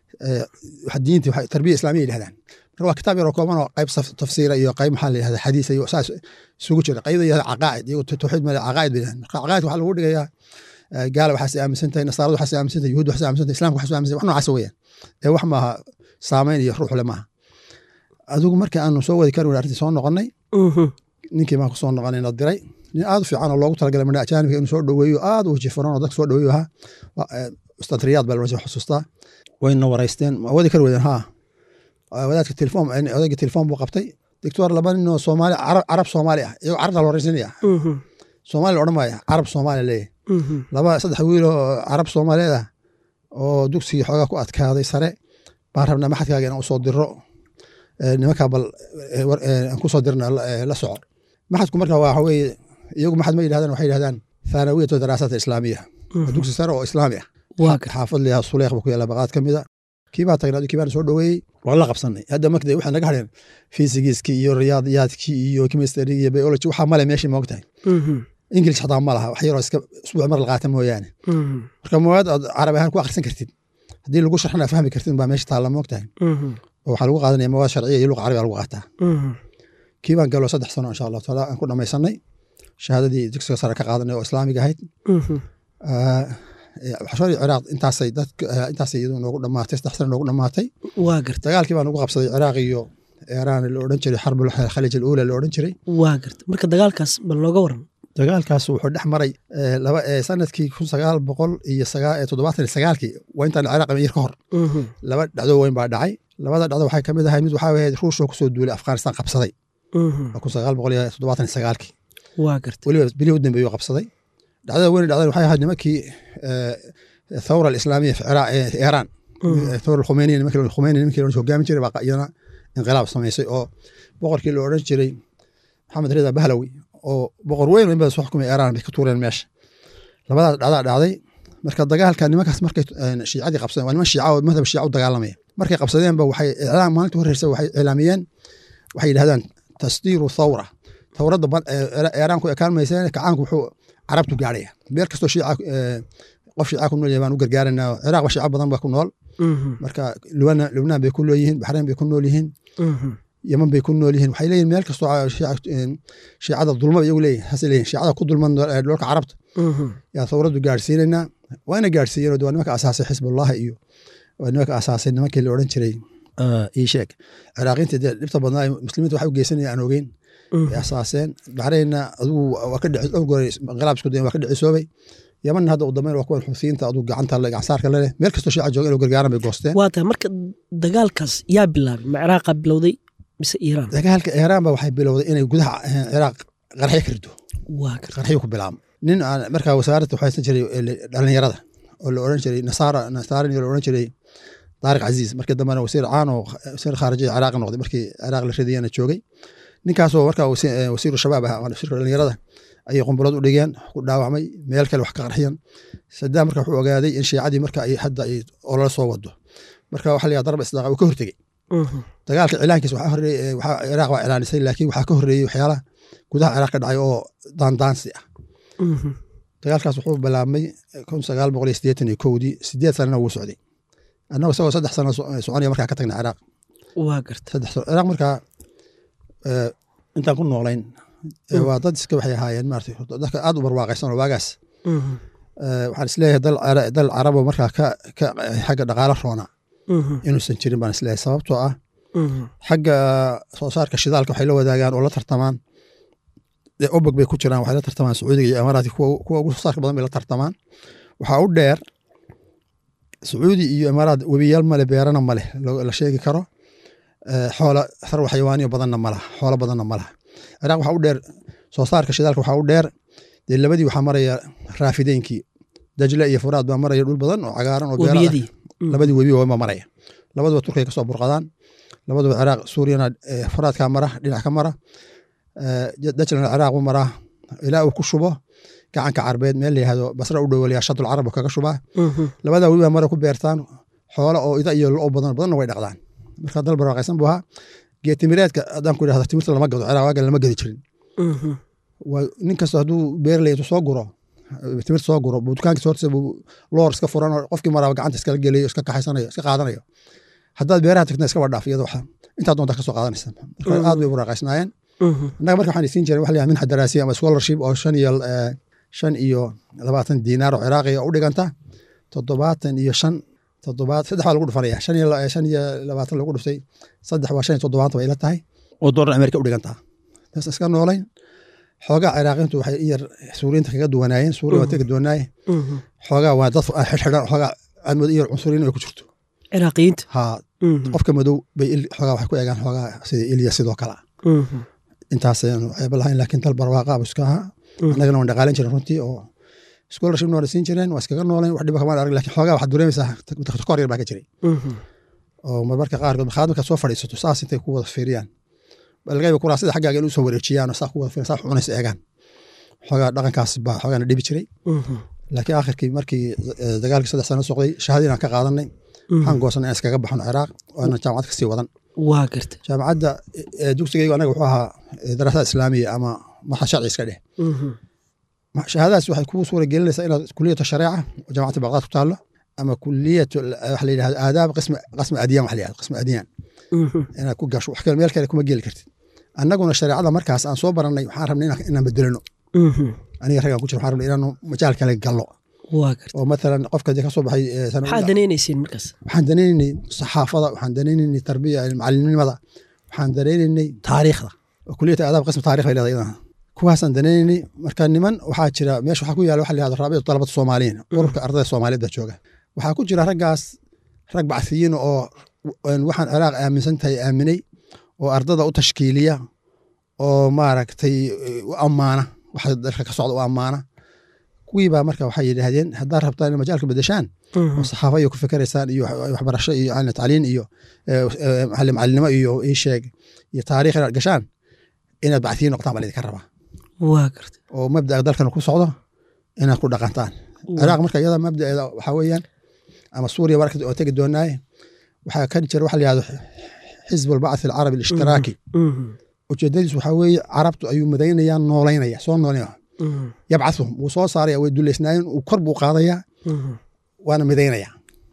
diintii tarbiya islaamiya yidhahdaan marka waa kitaab yar oo kooban oo qayb tafsiira iyo qayb maxaa la yidhahda xadiis iyo saas isugu jira qaybda yahda caqaa'id iyago tawxiid male caqaa'id bay yidhahdaan marka caqaa'id waxaa lagu dhigayaa gaala waxaas aaminsan tahay nasaarada waxaas aaminsan tahay yuhuud waxaas aaminsan tahay islamka waxaas aaminsan wax noocaas weeyaan ee wax maaha saameyn iyo ruux le maaha adigu markii aanu soo wadi kari arrintii soo noqonnay ninkii baan ku soo noqonay na diray nin aad u fiican oo loogu talagalay madha ajaanibka inuu soo dhoweeyo aad u wajifaran oo dadka soo dhoweeyo ahaa ustad riyaad baa la xusuustaa wayna waraysteen ma wadi kari weydeen haa wadaadka telefoon odayga telefoon buu qabtay doctor laba nin oo soomaali carab soomaali ah iyagoo carabta la waraysanaya soomaali la odhan maaya carab soomaali leeyahay laba saddex wiil oo carab soomaaliyeed ah oo dugsigii xoogaa ku adkaaday sare baan rabnaa maxadkaaga inaan usoo diro nimankaa bal aan kusoo dirna la soco maxadku marka waxa weeye iyagu maxad ma yidhahdaan waxay yidhahdaan thanawiyatu daraasaat islaamiya dugsi sare oo islaami ah xaafad liyaa suleekh buu ku yaala baqaad ka mida kii baa tagnaa kii baan soo dhoweeyey waa la qabsanay hadda marka waxay naga hadheen fisigiskii iyo riyaadiyaadkii iyo chemistry iyo biology waxaa male meeshii ma ogtahay ingilish xataa ma laha wax yaroo iska usbuuc mar la qaata mooyaane marka mawaad aad carabi ahaan ku akhrisan kartid haddii lagu sharxana fahmi kartid baa meesha taalla ma ogtahay oo waxaa lagu qaadanaya mawaad sharciya iyo luqa carabi lagu qaataa kii baan galo saddex sano insha allahu taala aan ku dhamaysanay shahaadadii dugsiga sare ka qaadanay oo islaamiga ahayd waxshoodii ciraaq intaasay dadka intaasay iyadu noogu dhamaatay saddex sano noogu dhamaatay waa garta dagaalkii baan ugu qabsaday ciraaq iyo iiraan la odhan jiray xarbul khalij aluula la odhan jiray waa garta marka dagaalkaas bal nooga waran dagaalkaas wuxuu dhex maray laba sanadkii kun sagaal boqol iyo toddobaatan iyo sagaalkii waa intaan ciraaq yar ka hor laba dhacdo weyn baa dhacay labada dhacdo waxay kamid ahay mid waxaa ahayd ruushoo kusoo duulay afghanistan qabsaday waa kun sagaal boqol iyo toddobaatan iyo sagaalkii waa garta weliba bilihii u dambeeyuu qabsaday dhacdada weyn dhacdan waxay ahayd nimankii thawra alislaamiya fi iiraan thawra alkhumeyniya nimankii khumeyni nimankii hogaamin jiray baa iyana inqilaab samaysay oo boqorkii la odhan jiray maxamed rida bahlawi oo boqor weyn in badan soo xukumay iiraan bay ka tuureen meesha labadaas dhacdaa dhacday marka dagaalka nimankaas markay shiicadii qabsadeen waa niman shiica oo madhab shiica u dagaalamaya markay qabsadeenba waxay iclaam maalinta horreysa waxay iclaamiyeen waxay yidhahdaan tasdiiru thawra thawradda iiraan ku ekaan mayseen kacaanku wuxuu carabtu gaadhaya meel kastoo shiica qof shiica ku nool yahay baan u gargaaranaa ciraaq ba shiica badan ba ku nool marka lubnaan bay ku nool yihiin baxrayn bay ku nool yihiin yeman bay ku nool yihiin waxay leeyihin meel kastoo shiicada dulma iyagu leeyihin hase leeyihin shiicada ku dulman dholka carabta yaa thawraddu gaadhsiinaynaa waa ina gaadhsiiyeen waa nimanka asaasay xisbullahi iyo waa nimanka asaasay nimankii la odhan jiray ii sheeg ciraaqiinta dee dhibta badnaa muslimiinta waxay u geysanaya aan ogeyn ay asaaseen baxraynna adigu waa ka dhici dhowr goor inqilaab isku dayen waa ka dhicisoobay yamanna hadda u dambeyn waa kuwan xusiyiinta adigu gacanta gacansaarka leleh meel kastoo shiica jooga inuu gargaaran bay goosteen waa tahay marka dagaalkaas yaa bilaabay ma ciraaqa bilowday mise iiraan dagaalka iiraan ba waxay bilowday inay gudaha ciraaq qarxyo ka rido waa garta qarxyo ku bilaabo nin aan markaa wasaaradda waxaysan jiray dhalinyarada oo la odhan jiray nasaara nasaarani la odhan jiray daariq casiis markii dambena wasiir caan oo wasiir khaarijiya ciraaq noqday markii ciraaq la ridayana joogay ninkaasoo markaa wasiiru shabaab ah wasiirka dhalinyarada ayay qumbulood u dhigeen ku dhaawacmay meel kale wax ka qarxiyan sadaam marka wuxuu ogaaday in shiicadii marka ay hadda ay olala soo wado marka waxa la darba isdaaqa uu ka hortegey dagaalka cilaankiisa waxaa horeeyey waxaa ciraaq waa cilaanisay laakiin waxaa ka horreeyey waxyaalaha gudaha ciraaq ka dhacay oo daandaansi ah dagaalkaas wuxuu bilaabmay kun sagaal boqol iyo siddeetan iyo kowdii sideed sanana wuu socday annago isagoo saddex sano soconaya markaa ka tagna ciraaq waa garta saddex sano ciraaq markaa intaan ku noolayn waa dad iska waxay ahaayeen maarata dadka aad u barwaaqaysan oo waagaas waxaan isleeyahay dal carabo markaa ka ka xagga dhaqaalo roona inuusan jirin baan isleeyahay sababtoo ah xagga soo saarka shidaalka waxay la wadaagaan oo la tartamaan obog bay ku jiraan waxay la tartamaan sacuudiga iyo imaaraadka kuwa ugu soo saarka badan bay la tartamaan waxaa u dheer sacuudi iyo imaaraad webiyaal male beerana male la sheegi karo xoola sarwa xayawaaniyo badanna malaha xoolo badanna malaha ciraaq waxaa u dheer soo saarka shidaalka waxaa u dheer dee labadii waxaa maraya raafideynkii dajle iyo furaad baa maraya dhul badan oo cagaaran oo beera labadii webi baa maraya labaduba turkiya kasoo burqadaan labaduba ciraaq suuriyana furaadkaa mara dhinac ka mara dajlana ciraaq u maraa ilaa uu ku shubo gacanka carbeed meel layihahdo basra u dhowaliyaa shadul carab kaga shubaa labadaa webi baa mara ku beertaan xoola oo ida iyo lo badan badanna way dhaqdaan marka dal barwaaqaysan buu ahaa geetimireedka haddaan ku idhahdo timirta lama gado ciraaq waagan lama gadi jirin nin kasta hadduu beerley intuu soo guro timirta soo guro buu dukaankiisa hortiisa buu loor iska furan oo qofkii maraaba gacanta iskala gelayo iska kaxaysanayo iska qaadanayo haddaad beeraha tagtana iska wadhaaf iyada waxa intaa doontaa kasoo qaadanaysa marka aad bay barwaaqaysnaayeen annaga marka waxaan isiin jiray waxa la yihahda minxa daraasiya ama scholarship oo shan iyo shan iyo labaatan diinaar oo ciraaqiya u dhiganta toddobaatan iyo shan toddobaad saddex baa lagu dhufanaya shan iyo shan iyo labaatan lagu dhuftay saddex waa shan iyo toddobaatan bay ila tahay oo doolar amerika u dhigantaa taas iska noolayn xoogaa ciraaqiintu waxay in yar suuriyiinta kaga duwanaayeen suuriya waa kaga duwanaaye xoogaa waa dad xidhxidhan xoogaa aad moodo in yar cunsuriyin ay ku jirto ciraaqiyiinta ha qofka madow bay xoogaa waxay ku eegaan xoogaa sida ilya sidoo kale intaasaynu ceeba lahayn laakiin dal barwaaqa abu iska ahaa annagana waan dhaqaalan jiren runtii oo scholarship noona siin jireen waa iskaga nooleen wax dhiba kamaan arag lakin xoogaa waxaad dareemaysaa kor yar baa ka jiray oo marmarka qaarkood markaad markaad soo fadhiisato saas intay ku wada fiiriyaan balgayba kuraasada xaggaaga in usoo wareejiyaan oo saa ku wada fiiran saa cunaysa eegaan xoogaa dhaqankaas baa xoogaana dhibi jiray laakiin aakhirkii markii dagaalkii saddex sano socday shahadii aan ka qaadanay waxaan goosanay inaan iskaga baxno ciraaq oo aanan jaamacad kasii wadan waa garta jaamacadda dugsigaygu anaga wuxuu ahaa daraasada islaamiya ama marxa sharci iska dheh shahaadadaas waxay kuu suura gelinaysaa inaad kuliyatu shareeca oo jaamacadda baqdaad ku taallo ama kuliyatu waxa la yidhahdo aadaab qismi qasmi adiyaan waxa la yidhahdo qismi adiyaan inaad ku gasho wax kale meel kale kuma geli kartid annaguna shareecada markaas aan soo barannay waxaan rabnay inaan bedelano aniga raggaan ku jira waxaan rabnay inaanu majaal kale gallo waa garta oo matalan qofka dee ka soo baxay maxaad danaynayseen markaas waxaan danaynaynay saxaafada waxaan danaynaynay tarbiya macalinimada waxaan danaynaynay taariikhda oo kuliyata aadaab qismi taarikh bay leedahay iyadana ku kuwaasaan danaynay marka niman waxaa jira meesha waxaa ku yaala waxa la yihahdo raabicatu talabada soomaaliyiin ururka ardayda soomaaliyeed baa jooga waxaa ku jira raggaas rag bacsiyiin oo waxaan ciraaq aaminsan tahay aaminay oo ardada u tashkiiliya oo maaragtay u ammaana waxa dalka ka socda u ammaana kuwii baa marka waxay yidhaahdeen haddaad rabtaan in majaalka bedeshaan oo saxaafo iyo ku fikeraysaan iyo waxbarasho iyo tacliin iyo macalinimo iyo isheeg iyo taariikh inaad gashaan inaad bacsiyiin noqotaan baa laydinka rabaa waa garta oo mabda'a dalkan ku socdo inaad ku dhaqantaan ciraaq marka iyada mabdaeeda waxaa weeyaan ama suuriya marka oo tegi doonaaye waxaa ka jira waxa la yihahdo xisb albacthi alcarabi alishtiraaki ujeedadiisu waxaa weeye carabtu ayuu madaynaya noolaynaya soo nooleynaya yabcathum wuu soo saaraya way duleysnaayeen uu kor buu qaadaya waana midaynaya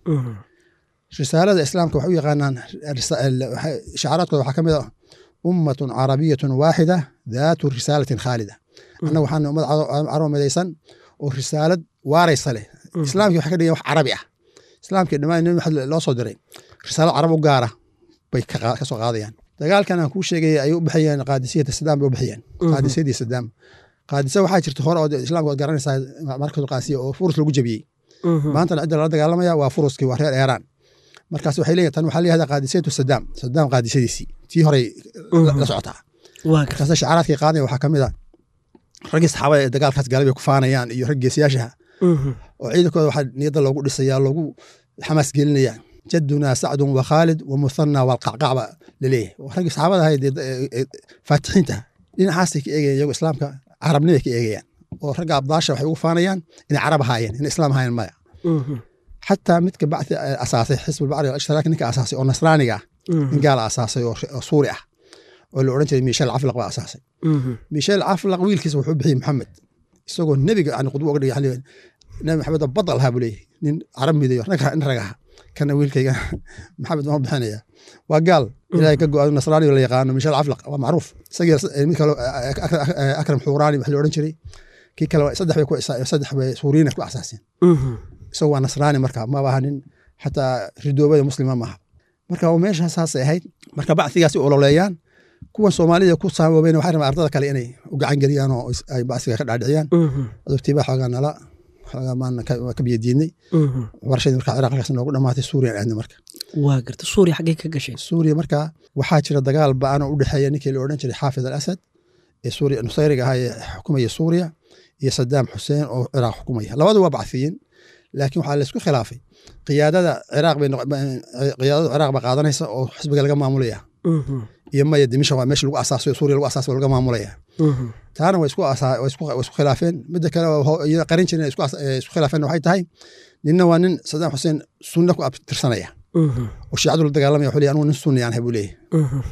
risaalada islaamka waxay u yaqaanaan shacaaraadkooda waxaa ka mid ah ummatun carabiyatun waaxida daatu risaalatin khaalida annaga waxaana ummad carabo midaysan oo risaalad waaraysa leh islaamkii waxay ka dhigan wax carabi ah islaamkii dhammaan nabi maxamed loo soo diray risaalad carab u gaara bay ka soo qaadayaan dagaalkan aan kuu sheegay ay u bixiyeen qaadisiyata sadaam bay u bixiyeen qaadisiyadii sadaam qaadisa waxaa jirta hore oo islaamka waad garanaysaa markadu qaasiya oo furus lagu jebiyey maantana cidda lala dagaalamaya waa furuskii waa reer eeraan markaas waxay leeyihin tan waxaa layihahdaa qaadisiyatu sadaam sadaam qaadisiyadiisii tii horey la socotaa markaas shacaraadkii qaadaya waxaa ka mid a raggii saxaabada ee dagaalkaas galay bay ku faanayaan iyo rag geesiyaashaha oo ciidankooda waxaa niyadda loogu dhisaya loogu xamaas gelinaya jadunaa sacdun wa khaalid wa muthana walqacqacba laleeyahay raggii saxaabada ahayd faatixiinta dhinacaasay ka eegayaan iyago islaamka carabnimay ka eegayaan oo ragga abdaasha waxay ugu faanayaan inay carab ahaayeen inay islaam ahaayeen maya xataa midka bacdi asaasay xisbulbacri alishtilaaki ninka asaasay oo nasraaniga ah nin gaala asaasay oo suuri ah oo la odhan jiray miishel caflaq baa asaasay miishel caflaq wiilkiisa wuxuu bixiyey maxamed isagoo nebiga yani qudwo uga dhigay nabi maxamed badal ahaa buu leeyahy nin carab midayo in rag aha kana wiilkayga maxamed waan bixinaya waa gaal ilahay ka go-a nasraaniga la yaqaano miishel caflaq waa macruuf isagii mid kale akram xuuraani wax la odhan jiray kii kale saddex bay saddex bay suuriyiina ku asaaseen isagoo waa nasraani marka maba aha nin xataa ridoobada muslima maaha marka meesha saasay ahayd marka bacsigaasi ololeeyaan kuwan soomaalida ku saamoobayna waxay rabaan ardada kale inay u gacan geliyaan oo ay bacsiga ka dhaadhiciyaan adogtiibaa xoogaa nala xoogaa maan ka biyadiidnay waxbarashadii marka ciraaq halkaas noogu dhamaatay suuriya aadnay marka waa garta suuriya xaggay ka gashay suuriya marka waxaa jira dagaal ba-an oo u dhexeeya ninkii la odhan jiray xaafid al asad ee suuriya nusayriga ahaa ee xukumaya suuriya iyo sadaam xuseen oo ciraaq xukumaya labadu waa bacsiyiin laakiin waxaa laysku khilaafay qiyaadada ciraaq bay qiyaadada ciraaq baa qaadanaysa oo xisbiga laga maamulaya iyo maya dimisha waa meesha lagu asaasayo suuriya lagu asaasayo laga maamulaya taana way isku isku khilaafeen midda kale iyada qarin jirin isku khilaafeen waxay tahay ninna waa nin sadaam xuseen sunna ku abtirsanaya oo shiicadu la dagaalamaya wuxuu leeyahy anugu nin sunni aan ahay buu leeyahy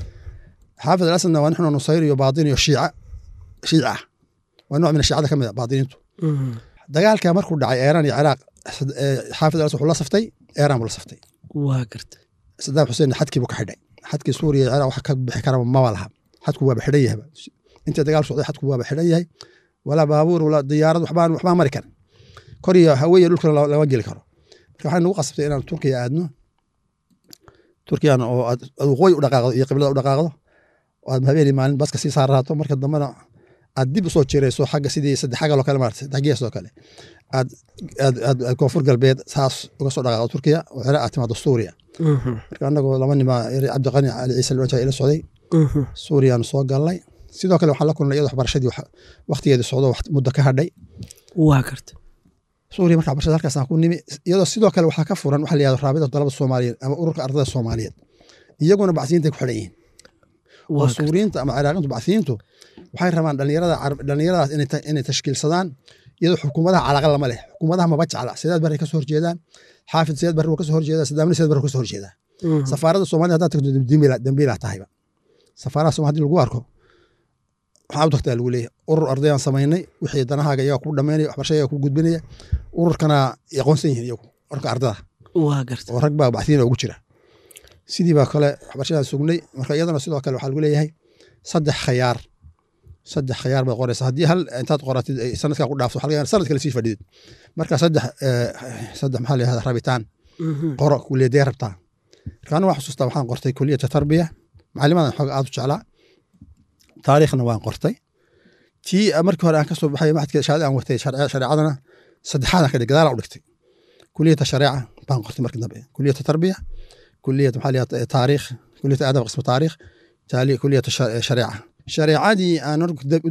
xaafid al asadna waa nixnu nusayr iyo baatin iyo shiica shiica ah waa nooc min shiicada ka mid a baatiniintu dagaalka markuu dhacay eeraan iyo ciraaq xaafid al asad wuxuu la saftay eeraan buu la saftay waa garta sadaam xuseen xadkii buu ka xidhay xadkii suuriya iyo ciraaq wax ka bixi karaba maba laha xadku waaba xidhan yahaba inta dagaal socday xadku waaba xidhan yahay walaa baabuur walaa diyaarad waxbaan waxbaan mari karin kor iyo haweeye dhulkana lama geli karo marka waxay nagu qasabtay inaan turkiya aadno turkiyana oo aad waqooyi u dhaqaaqdo iyo qiblada u dhaqaaqdo oo aad habeenii maalin baska sii saaraato marka dambena aad dib usoo jirayso xagga sidii saddex xagal oo kale maarata saddex gees oo kale aad aad aad koonfur galbeed saas uga soo dhaqaaqdo turkiya oo ciraaq aad timaado suuriya marka anagoo laba nima cabdiqani cali ciise la odhan jiray ila socday suuriyaanu soo galnay sidoo kale waxaan la kulnay iyadoo waxbarashadii waktigeedii socdo muddo ka hadhay waa garta suuriya marka waxbarashada halkaasaan ku nimi iyadoo sidoo kale waxaa ka furan waxa la yihahdo raabidatu dalabada soomaaliyeed ama ururka ardada soomaaliyeed iyaguna bacsiyiintay ku xidhan yihiin oo suuriyiinta ama ciraaqiintu bacsiyiintu waxay rabaan dhalinyarada dhalinyaradaas inay tashkiilsadaan iyadoo xukuumadaha calaqa lama leh xukuumadaha maba jecla sidaad barray kasoo horjeedaan xaafid sidaad barri waa kasoo horjeedaa sadaamni sidaad barri kasoo horjeedaa safaaradda soomaalida haddaad tagto dambiilaa tahayba safaaraha somal hadii lagu arko waxaa u tagtaa lagu leeyahay urur ardayaan samaynay wixii danahaaga iyaga ku dhamaynaya waxbarashada iyaga ku gudbinaya ururkana aqoonsan yihiin iyagu ururka ardada waa garta oo rag baa bacsiina ugu jira sidii baa kale waxbarashadaan sugnay marka iyadana sidoo kale waxaa lagu leeyahay saddex khayaar saddex khayaar baad qoraysa haddii hal intaad qoratid sanadkaa ku dhaafto waxaa laga sanad kale sii fadhidid marka saddex saddex maxaa la yihahda rabitaan qoro kuliyadee rabtaa marka aniga waan xusuustaa waxaan qortay kuliyata tarbiya macalimadan xooga aad u jeclaa taariikhna waan qortay tii markii hore aan ka soo baxay maxadka shahaada aan watay shareecadana saddexaadaan ka dhig gadaalaan u dhigtay kuliyata shareeca baan qortay markii dambe kuliyata tarbiya kuliyata maxaa liyaa taariikh kuliyata aadab qismu taariikh taali kuliyata shareeca shareecadii aan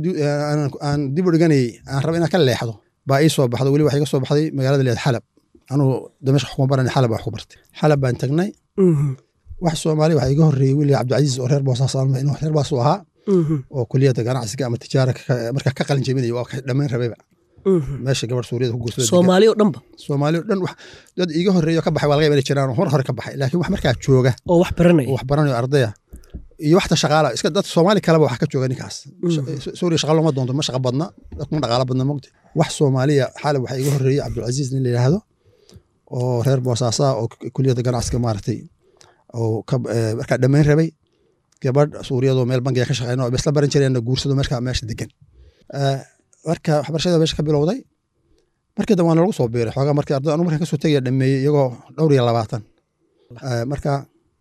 aan dib u dhiganayay aan raba inaan ka leexdo baa ii soo baxda weli waxay ka soo baxday magaalada leed xalab anuu damashq xukuma baran xalab baan ku bartay xalab baan tagnay wax soomaali waxaa iga horreeyey wili cabdicasiis oo reer boosaas inuu reer boos u ahaa oo kuliyadda ganacsiga ama tijaara markaa ka qalin jebinaya waa ka dhammayn rabayba meesha gabar suuriyada ku guursaday soomaali oo dhanba soomaali oo dhan dad iga horreeyo ka baxay waa laga imani jiraan hor hore ka baxay laakiin wax markaa jooga oo wax baranaya oo wax baranayo ardaya iyo waxta shaqaala iska dad soomaali kaleba wax ka jooga ninkaas suuriya shaqa looma doonto ma shaqa badna dadkuma dhaqaala badna mogta wax soomaaliya xaalab waxaa iga horreeyey cabdulcasiis nin la yidhaahdo oo reer boosaasa oo kuliyadda ganacsiga maaragtay oo markaa dhammayn rabay gabadh suuriyadoo meel bangiga ka shaqeyna oo isla baran jireen guursado markaa meesha degan marka waxbarashada meesha ka bilowday markii dambe waana lagu soo biiray xoogaa markii arday anu markaan kasoo tegaya dhameeyey iyagoo dhowr iyo labaatan marka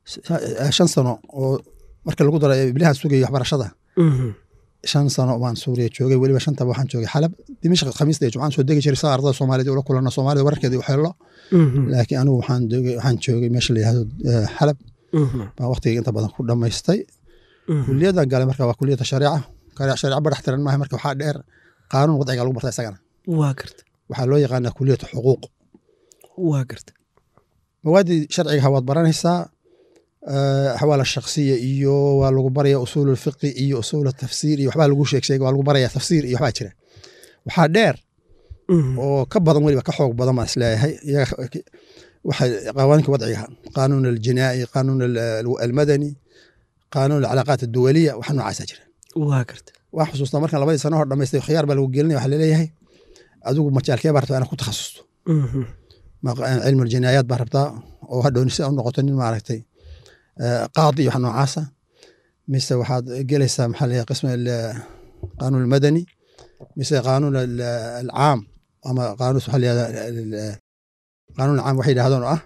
shan sano oo marka lagu daro iblihaan sugayay waxbarashada shan sano baan suuriya joogay weliba shantaba waxaan joogay xalab dimashq khamiista iyo jumcaan soo degi jiray saa ardada soomaaliyed ula kulano soomaalida wararkeeda u xeelo laakiin anigu waxaan waxaan joogay meesha la yihahdo xalab baan waqtiga inta badan ku dhammaystay kuliyadan galay marka waa kuliyadda shareeca shareeca badax tiran maaha marka waxaa dheer qaanuun wadciga lagu barta isagana waa garta waxaa loo yaqaanaa kuliyatu xuquuq waa garta mawaaddii sharcigaha waad baranaysaa axwaal shaksiya iyo waa lagu baraya usuul fiqi iyo usuul tafsiir iyo waxbaa lagu sheeg sheega waa lagu baraya tafsiir iyo waxbaa jira waxaa dheer oo ka badan weliba ka xoog badan baan isleeyahay iyaga waxay qawaaniinka wadciga qaanuun aljinaa'i qaanuun almadani qaanuun alcalaaqaat adduwaliya waxa noocaasa jira waa garta waan xusuustaa markaan labadii sano hor dhamaystay khiyaar baa lagu gelinaya waxaa laleeyahay adigu majaalkee baa rabtaa inaad ku takhasusto cilmu aljinaayaat baa rabtaa oo hadhow si u noqoto nin maaragtay qaadi iyo wax noocaasa mise waxaad gelaysaa maxaa layahay qism qaanuun almadani mise qaanuun alcaam ama qaanuun waxaa layahda qaanuun alcaam waxay yidhahdaan oo ah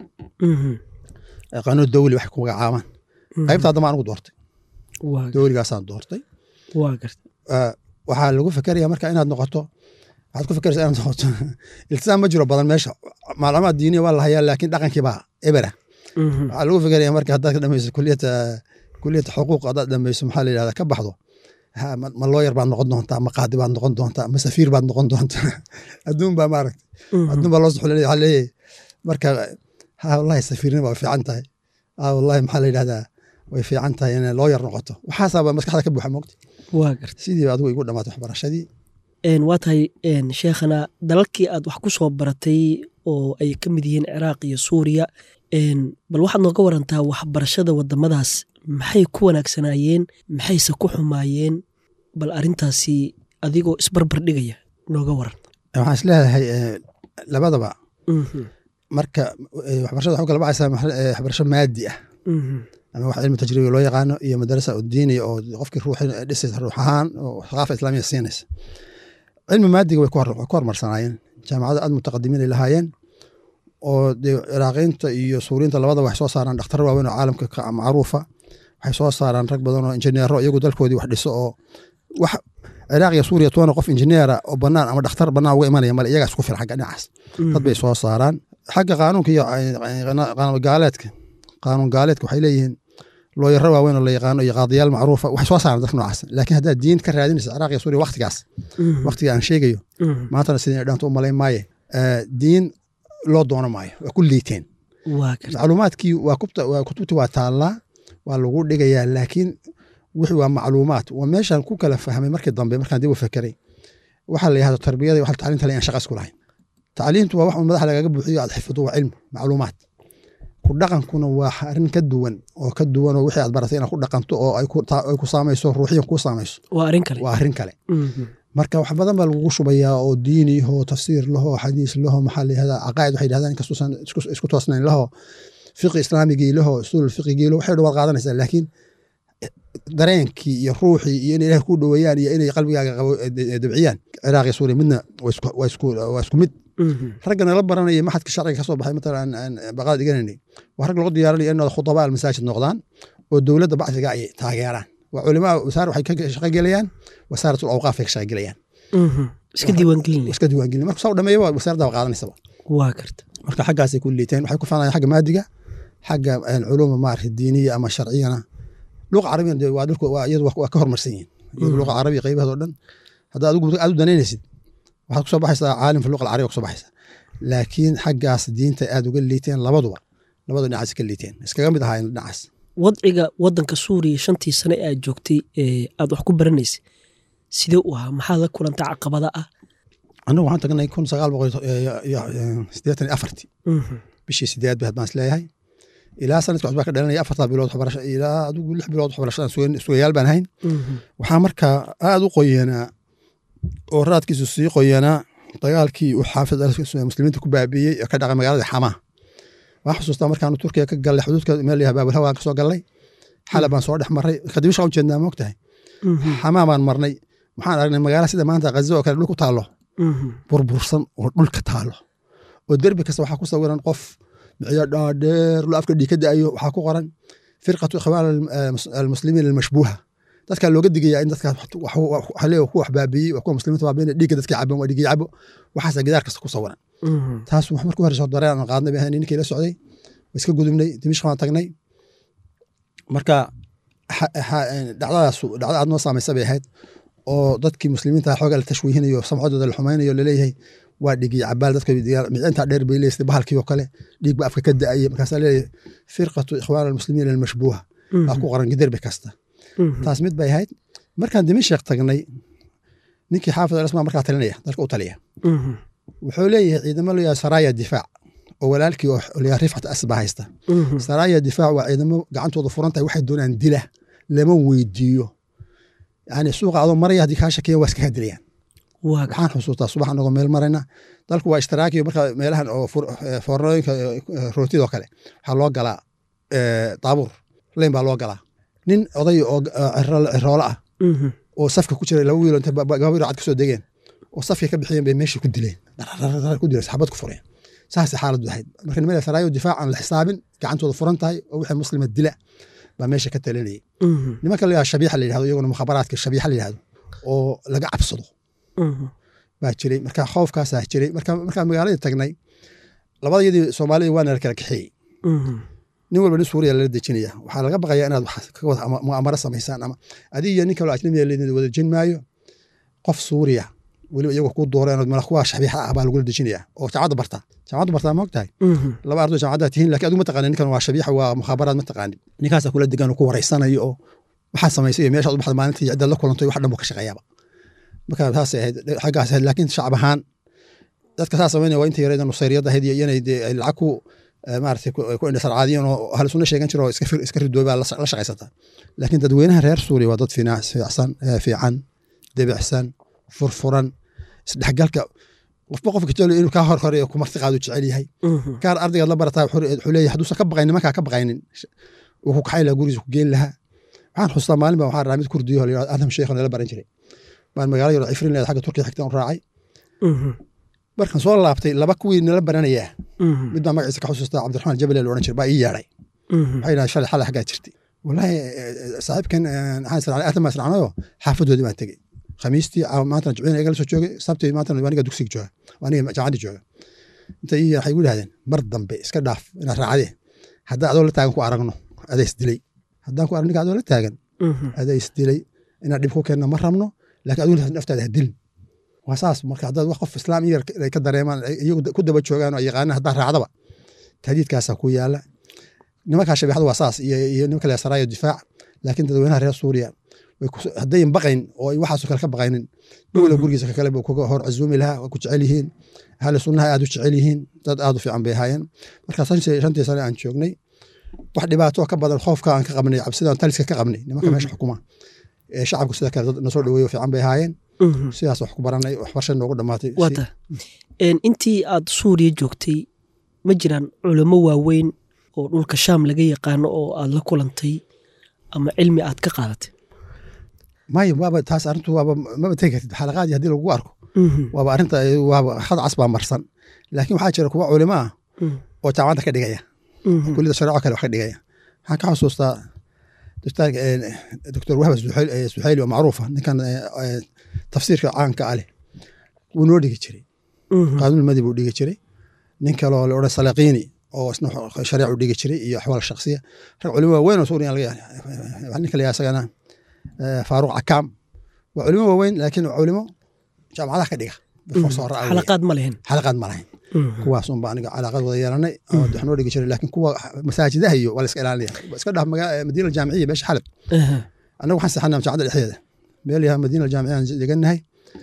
qaanuun dawli wax ku magacaabaan qaybta haddama anigu doortay dawligaasaan doortay waa garta waxaa lagu fekeraya marka inaad noqoto waxaad ku fekeraysaa inaad noqoto iltisaam ma jiro badan meesha macluumaad diiniya waa la hayaa laakiin dhaqankii baa ebera waxaa lagu fekeraya marka haddaad ka dhamayso kuliyata kuliyata xuquuq haddaad dhamayso maxaa la yidhahda ka baxdo ma looyar baad noqon doontaa ma qaadi baad noqon doontaa ma safiir baad noqon doontaa adduun baa maaragta adduun baa loo suxulinaya waxaa leeyahay marka ha wallahi safiirnima waa fiican tahay ha wallahi maxaa la yidhahdaa way fiican tahay inay looyar noqoto waxaasaaba maskaxda ka buuxa moogta waa garta sidii adigu igu dhamaatay waxbarashadii waa tahay sheekhana dalalkii aad wax ku soo baratay oo ay ka mid yihiin ciraaq iyo suuriya bal waxaad nooga warantaa waxbarashada wadamadaas maxay ku wanaagsanaayeen maxayse ku xumaayeen bal arintaasi adigoo isbarbar dhigaya nooga waran waxaan isleedahay labadaba marka waxbarashada waxu kala baxaysaa waxbarasho maadi ah ama wax cilmi tajribi loo yaqaano iyo madarasa diiniya oo qofkii ruux dhisaysa ruux ahaan oo thaqaafa islaamiya siinaysa cilmi maadiga way ku hormarsanaayeen jaamacado aad mutaqadimiin ay lahaayeen oo dee ciraaqiinta iyo suuriinta labadaba waxay soo saaraan dhakhtar waaweyn oo caalamka macruufa waxay soo saaraan rag badan oo injineero iyagu dalkoodii wax dhiso oo wax ciraaq iyo suuriya toona qof injineera oo banaan ama dhakhtar banaan uga imanaya male iyagaa isku filan xagga dhinacaas dad bay soo saaraan xagga qaanuunka iyo gaaleedka qaanuun gaaleedka waxay leeyihiin looyaro waaweyn oo la yaqaano iyo qaadiyaal macruufa waxay soo saaraan dadka noocaas laakiin haddaad diin ka raadinaysa ciraaq iyo suuriya waktigaas waktiga aan sheegayo maantana sidii dhaanto u malayn maaye diin loo doono maayo waa ku liiteen macluumaadkii waa kutubtii waa taallaa waa lagu dhigayaa laakiin wixii waa macluumaad waa meeshaan ku kala fahmay markii dambe markaan dib u fekeray waxaa la yahdo tarbiyada waxa tacliinta le aan shaqa isku lahayn tacliintu waa wax un madaxa lagaga buuxiyo aad xifdo waa cilmi macluumaad ku dhaqankuna waa arrin ka duwan oo ka duwan oo wixii aad baratay inaad ku dhaqanto oo ay ku saamayso ruuxiyan kuu saamayso waa arrin kale waa arrin kale marka wax badan baa lagugu shubayaa oo diini laho tafsiir laho xadiis laho maxaa la yihahdaa caqaa'id waxay yidhahdaan inkastuusan isku toosnayn laho fiqi islaamigii laho usuul fiqigii laho waxay dhawaad qaadanaysaa laakiin dareenkii iyo ruuxii iyo inay ilaah ku dhoweeyaan iyo inay qalbigaaga dabciyaan ciraaq iyo suuriya midna waa isku mid ragga nala baranaya maxadka sharciga ka soo baxay matalan aan baqaad dhiganaynay waa rag lagu diyaarinaya inooda khudabaa almasaajid noqdaan oo dowladda bacdiga ay taageeraan waa culimaa wasaar waxay ka shaqo gelayaan wasaaratul awqaaf ay ka shaqo gelayaan iska diiwaangelin iska diiwaangelin marka saa u dhameeya waa wasaaradda waa qaadanaysaba waa garta marka xaggaasay ku liiteen waxay ku faanayaan xagga maadiga xagga culuuma maarata diiniya ama sharciyana luqa carabiyana dee waa dhulka waa iyadu waa ka horumarsan yihiin iyadu luqa carabiya qaybaheed oo dhan hadda adigu aad u danaynaysid waxaad kusoo baxaysaa caalim fi luqa alcarabiya kusoo baxaysaa laakiin xaggaas diinta aad uga liiteen labaduba labadu dhinacaas ka liiteen iskaga mid ahaayeen dhinacaas wadciga wadanka suuriya shantii sane aad joogtay aad wax ku baranaysay sidee u ahaa maxaad la kulantay caqabada ah annagu waxaan tagnay kun sagaal boqol siddeetan iyo afartii bishii sideed bay baan isleeyahay ilaa sanadka cusbaa ka dhalanaya afartaa bilood waxbarasho ilaa adigu lix bilood waxbarashadaan sugayaal baan ahayn waxaa markaa aad u qoyanaa oo raadkiisu sii qoyanaa dagaalkii uu xaafid muslimiinta ku baabiiyey ee ka dhacay magaalada xamaa waan xusuustaa markaanu turkiya ka gallay xuduudka meel yaha baabulhawaan ka soo gallay xalab baan soo dhex marray kadibisha u jeednaa moogtahay xamaa baan marnay waxaan aragnay magaala sida maanta ghazo oo kale dhul ku taallo burbursan oo dhulka taallo oo derbi kasta waxaa ku sawiran qof miciyo dhaadheer lo afka dhiig ka da'ayo waxaa ku qoran firqatu ikhwaan almuslimiin almashbuuha dadkaa looga digayaa in dadkaa ku wax baabiiyey kuwa muslimiinta baabiina dhiigga dadka caban waa dhiigga cabo waxaasa gidaar kasta ku sawiran taas wax markuu horeyso dareen aan qaadnay baan ninkii la socday waa iska gudubnay dimishq baan tagnay marka dhacdadaas dhacda aad noo saamaysa bay ahayd oo dadkii muslimiinta xoogaa la tashwiihinayo samcadooda la xumaynayo laleeyahay waa dhigii cabaal dadka micintaa dheer bay leeyahay bahalkii oo kale dhiig ba afka ka da'aya markaasaa leeyahay firqatu ikhwaan almuslimiin almashbuuha aa ku qoran giderbi kasta taas mid bay ahayd markaan dimashq tagnay ninkii xaafid alasmaa markaa talinaya dalka u taliya wuxuu leeyahay ciidamo leeyahay saraya difaac oo walaalkii oo leeyahay rifcat asba haysta saraya difaac waa ciidamo gacantooda furan tahay waxay doonaan dila lama weydiiyo yani suuqa adoo maraya haddii kaa shakiya waa iskaga dilayaan waxaan xusuustaa subax anagoo meel marayna dalku waa ishtiraakiyo marka meelahan oo foornooyinka rootidoo kale waxaa loo galaa daabuur leyn baa loo galaa nin oday oo ciroolo ah oo safka ku jira laba wiilo inta gabayro cad kasoo degeen oo safka ka bixiyeen bay meeshii ku dileen ku dileen saxabad ku fureen saasay xaaladdu ahayd marka niman saraayo difaac aan la xisaabin gacantooda furan tahay oo wixii muslima dila baa meesha ka talinayay nimanka la yihahdo shabiixa la yihahdo iyaguna mukhabaraadka shabiixa la yihahdo oo laga cabsado baa jiray marka khoofkaasaa jiray marka markaan magaaladii tagnay labadayadii soomaalida waana la kala kaxeeyey nin walba nin suuriya lala dejinaya waxaa laga baqayaa inaad mu'amaro samaysaan ama adiga iyo nin kaloo ajnabiya la wada jin maayo qof suuriya weliba iyagoo ku dooreen mala kuwa shabiixa ah baa lagula dejinaya oo jaamacadda bartaa jaamacadda bartaa ma ogtahay laba ardo jaamacadda tihiin lakin adigu ma taqaanin ninkan waa shabiixa waa mukhaabaraad ma taqaanin ninkaasaa kula degan oo ku wareysanayo oo waxaad samaysay iyo meeshaad u baxda maalintii ciddaad la kulantay wax dhan buu ka shaqeeyaaba marka taasay ahayd xaggaas ahayd laakiin shacab ahaan dadka saa samaynaya waa inta yareeda nusayriyadda ahayd iyo inay lacag ku maaragtay ku indhasarcaadiyeen oo ahlu sunna sheegan jiro oo iska ridoobaa la shaqaysata laakiin dadweynaha reer suuriya waa dad fiicsan fiican debicsan furfuran isdhexgalka qofba qofka jecel inuu kaa horhoreeyo ku marti qaadu jecel yahay kaar ardaygaad la barataa wuxuu leeyahay hadduusan ka baqaynin nimankaa ka baqaynin wuu ku kaxayn lahaa gurigiisa ku geen lahaa waxaan xustaa maalin baa waxaan raamid kurdiyo la yidhahdo adam sheekh nala baran jiray baan magaalo yaro cifrin leed xagga turkiya xigtaan u raacay markaan soo laabtay laba kuwii nala baranayaa mid baa magaciisa ka xusuustaa cabdiraxmaan jabale la odhan jiray baa ii yeedhay waxay yidhahdeen shalay xalay xaggaa jirtay wallaahi saaxiibkan waxaan israacnay aatan baan israacnayo xaafadoodii baan tegey khamiistii maantana jibciina iga la soo joogay sabtii maantana aniga dugsiga jooga aniga jaamacaddii jooga inta ii waxay igu yidhahdeen mar dambe iska dhaaf inaad raacdee haddaan adoo la taagan ku aragno adaa isdilay haddaan ku arag ninka adoo la taagan adaa isdilay inaad dhib ku keenna ma rabno laakiin adigu naftaada ha dilin waa saas marka haddaad wax qof islaam yar ay ka dareemaan iyagu ku daba joogaan oo yaqaanaan haddaa raacdaba tahdiidkaasaa ku yaala nimankaa shabeexada waa saas iyo nimanka le saraayo difaac laakiin dadweynaha reer suuriya haddayn baqayn oo waxaasoo kale ka baqaynin dhowla gurigiisa kakale buu kuga hor casuumi lahaa waa ku jecel yihiin ahli sunnaha aad u jecel yihiin dad aad u fiican bay ahaayeen marka shantii sane aan joognay wax dhibaato ka badan khoofka aan ka qabnay cabsidaan taliska ka qabnay nimanka meesha xukuma ee shacabku sida kale dad nasoo dhaweeyo fiican bay ahaayeen sidaas wax ku baranay waxbarasha noogu dhammaatay wata intii aad suuriya joogtay ma jiraan culamo waaweyn oo dhulka shaam laga yaqaano oo aad la kulantay ama cilmi aad ka qaadatay mayo waaba taas arrintu waaba maba tegi kartid xalaqaadii haddii lagu arko waaba arrinta waaba had cas baa marsan laakiin waxaa jira kuwa culimo ah oo jaamacadda ka dhigaya kulida shareeco kale wax ka dhigaya waxaan ka xusuustaa doctor wahba suxayli oo macruufa ninkan tafsiirka caanka ah leh wuu noo dhigi jiray qaanuulmadi buu dhigi jiray nin kaloo la odhan salaqiini oo isna shariicu dhigi jiray iyo axwaal shaksiya rag culimo waaweyn oo suuriya laga ninka la isagana faaruq cakaam waa culimo waaweyn laakiin culimo jaamacadaha ka dhiga xalaqaad ma lehen xalaqaad ma lahayn kuwaas unba aniga calaaqad wada yeelanay oo wax noo dhigi jiray laakiin kuwa masaajidaha iyo waa la iska ilaalinaya iska dhah madiina aljaamiciya meesha xalab annagu waxaan seexanaa jaamacadda dhexdeeda meel yaha madiina aljaamiciya aan degannahay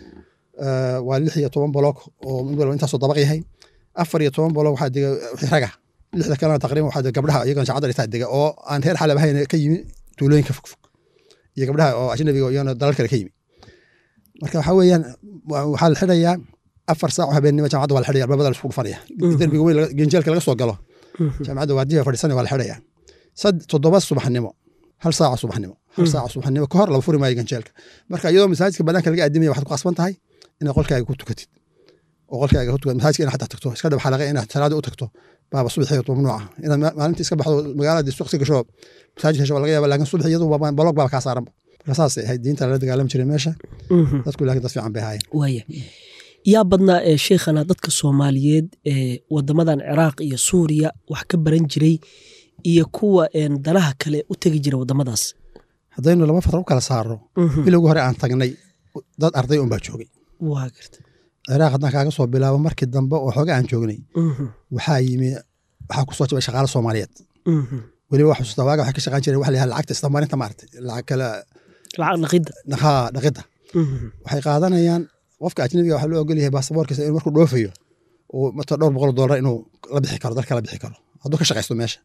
waa lix iyo toban boloog oo mid walba intaasoo dabaq yahay afar iyo toban boloog waxaa dega wixii raga lixda kalena taqriban waxaa dega gabdhaha iyagana jaamacadda dhextaa dega oo aan reer xalab ahayn ka yimi tuulooyinka fogfog iyo gabdhaha oo ajnabiga iyagana dalal kale ka yimi marka waxaa weeyaan waxaa la xidhayaa afar saac oo habeennimo jaamacadda waa la xidhaya albaabada la isku dhufanaya derbiga weyn genjeelka laga soo galo jaamacadda waardiya fadhiisanaya waa la xidhaya sad toddoba subaxnimo hal saaca subaxnimo hal saaca subaxnimo ka hor laba furi maayo ganjeelka marka iyadoo masaajidka banaanka laga aadimaya waxaad ku qasban tahay inaad qolkaaga ku tukatid oo qolkaaga ku tukatid masaajidka inaad xataa tagto iska dhab xalaqa inaad salaada u tagto baaba subaxii mamnuuca inaad maalintii iska baxdo magaalada suuqsi gasho masaajid hesho laga yaaba laakiin subax iyadu baloog baaba kaa saaranba marka saasay ahayd diinta lala dagaalami jiray meesha dadku laakiin dad fiican bay ahaayeen waaya yaa badnaa ee sheikhana dadka soomaaliyeed ee wadamadan ciraaq iyo suuriya wax ka baran jiray iyo kuwa danaha kale u tegi jira wadamadaas haddaynu laba fatra u kala saaro bilowgii hore aan tagnay dad arday un baa joogay waa garta ciraaq haddaan kaaga soo bilaabo markii dambe oo xooga aan joognay waxaa yimi waxaa ku soo jabay shaqaale soomaaliyeed weliba wax xusuusta waaga waxay ka shaqaan jireen waxa la yihahda lacagta isdammarinta maaragtay lacag kale lacag dhaqidda haa dhaqidda waxay qaadanayaan qofka ajnabiga waxaa loo ogol yahay baasaboorkiisa inuu markuu dhoofayo oo mata dhowr boqol dollar inuu la bixi karo dalka la bixi karo hadduu ka shaqaysto meesha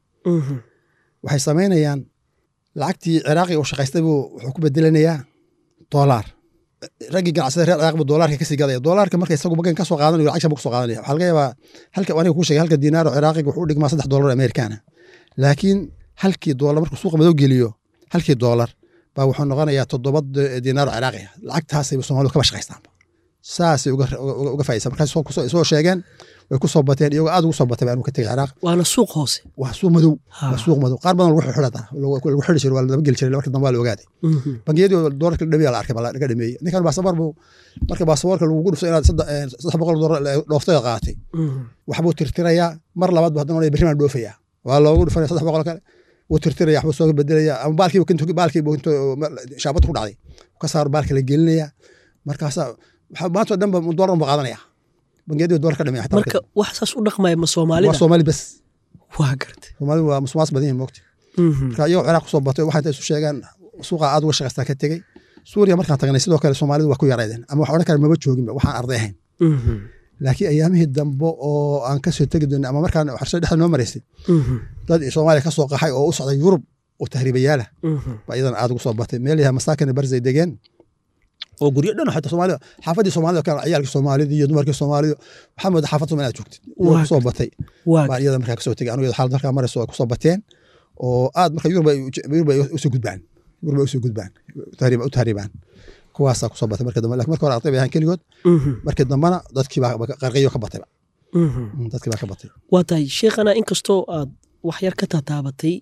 waxay samaynayaan lacagtii ciraaqi uu shaqaystay buu wuxuu ku bedelanayaa doolaar raggii ganacsada reer ciraaq buu doolaarka kasii gadaya doolaarka marka isagu bagan ka soo qaadanayo lacag shan buu ka soo qaadanaya waxaa laga yaabaa halka aniga kuu sheegay halka diinaaro ciraaqiga wuxuu u dhigmaa saddex dollar amerikaana laakiin halkii doolar markuu suuqa madow geliyo halkii doolar baa wuxuu noqonayaa toddoba diinaaro ciraaqiya lacagtaasay soomaalidu kaba shaqaystaanba saasay uga faaisan markaas soo sheegeen way ku soo bateen iyagoo aad ugu soo batay baan ka tegay ciraaq waana suuq hoose waa suuq madow waa suuq madow qaar badan lagu xidhata lagu xidhi jiray waa la daba geli jiray marka dambe waa la ogaaday bangiyadii doolarka dhameeya la arkay laga dhameeyey ninkan baasaboor buu marka baasaboorka lagugu dhufto inaad saddex boqol doolar dhooftay qaatay waxbuu tirtirayaa mar labaad bu haddana berri baan dhoofayaa waa loogu dhufanaya saddex boqol kale wuu tirtiraya waxbuu soo bedelaya ama baalkii baalkii shaabadda ku dhacday ka saaro baalka la gelinaya markaasaa maantoo dhan ba doolar ba qaadanaya bangiyadii doolar ka dhamaya marka wax saas u dhaqmaya ma soomaalida waa soomaali bes waa garta soomaalidu waa musumaas badan yihin moogta marka iyagoo ciraaq kusoo batay waxay isu sheegaan suuqa aad uga shaqaystaa ka tegey suuriya markaan tagnay sidoo kale soomaalidu waa ku yaraydeen ama wax odhan kara maba jooginba waxaan arday ahayn laakiin ayaamihii dambe oo aan kasoo tegi doonay ama markaan xarsho dhexda noo maraysay dad soomaaliya kasoo qaxay oo u socday yurub oo tahriibayaala baa iyadana aad ugu soo batay meel yaha masaakin barzay degeen oo guryo dhan xataa soomaalida xaafadii soomaalida kale ciyaalkii soomaalida iyo dumarkii soomaalida waxaa mooda xaafad soomaalida aad joogtid iyadoo kusoo batay baan iyada markaa kasoo tegay anigu xaalad markaa marayso ay kusoo bateen oo aad marka yurub yurub ay usoo gudbaan yurub ay usoo gudbaan u tahriibaan kuwaasaa kusoo batay marka dambe lakin marka hore arday bay ahaan keligood markii dambena dadkii baa qarqiyo ka batayba dadkii baa ka batay waa tahay sheekhana inkastoo aad wax yar ka tataabatay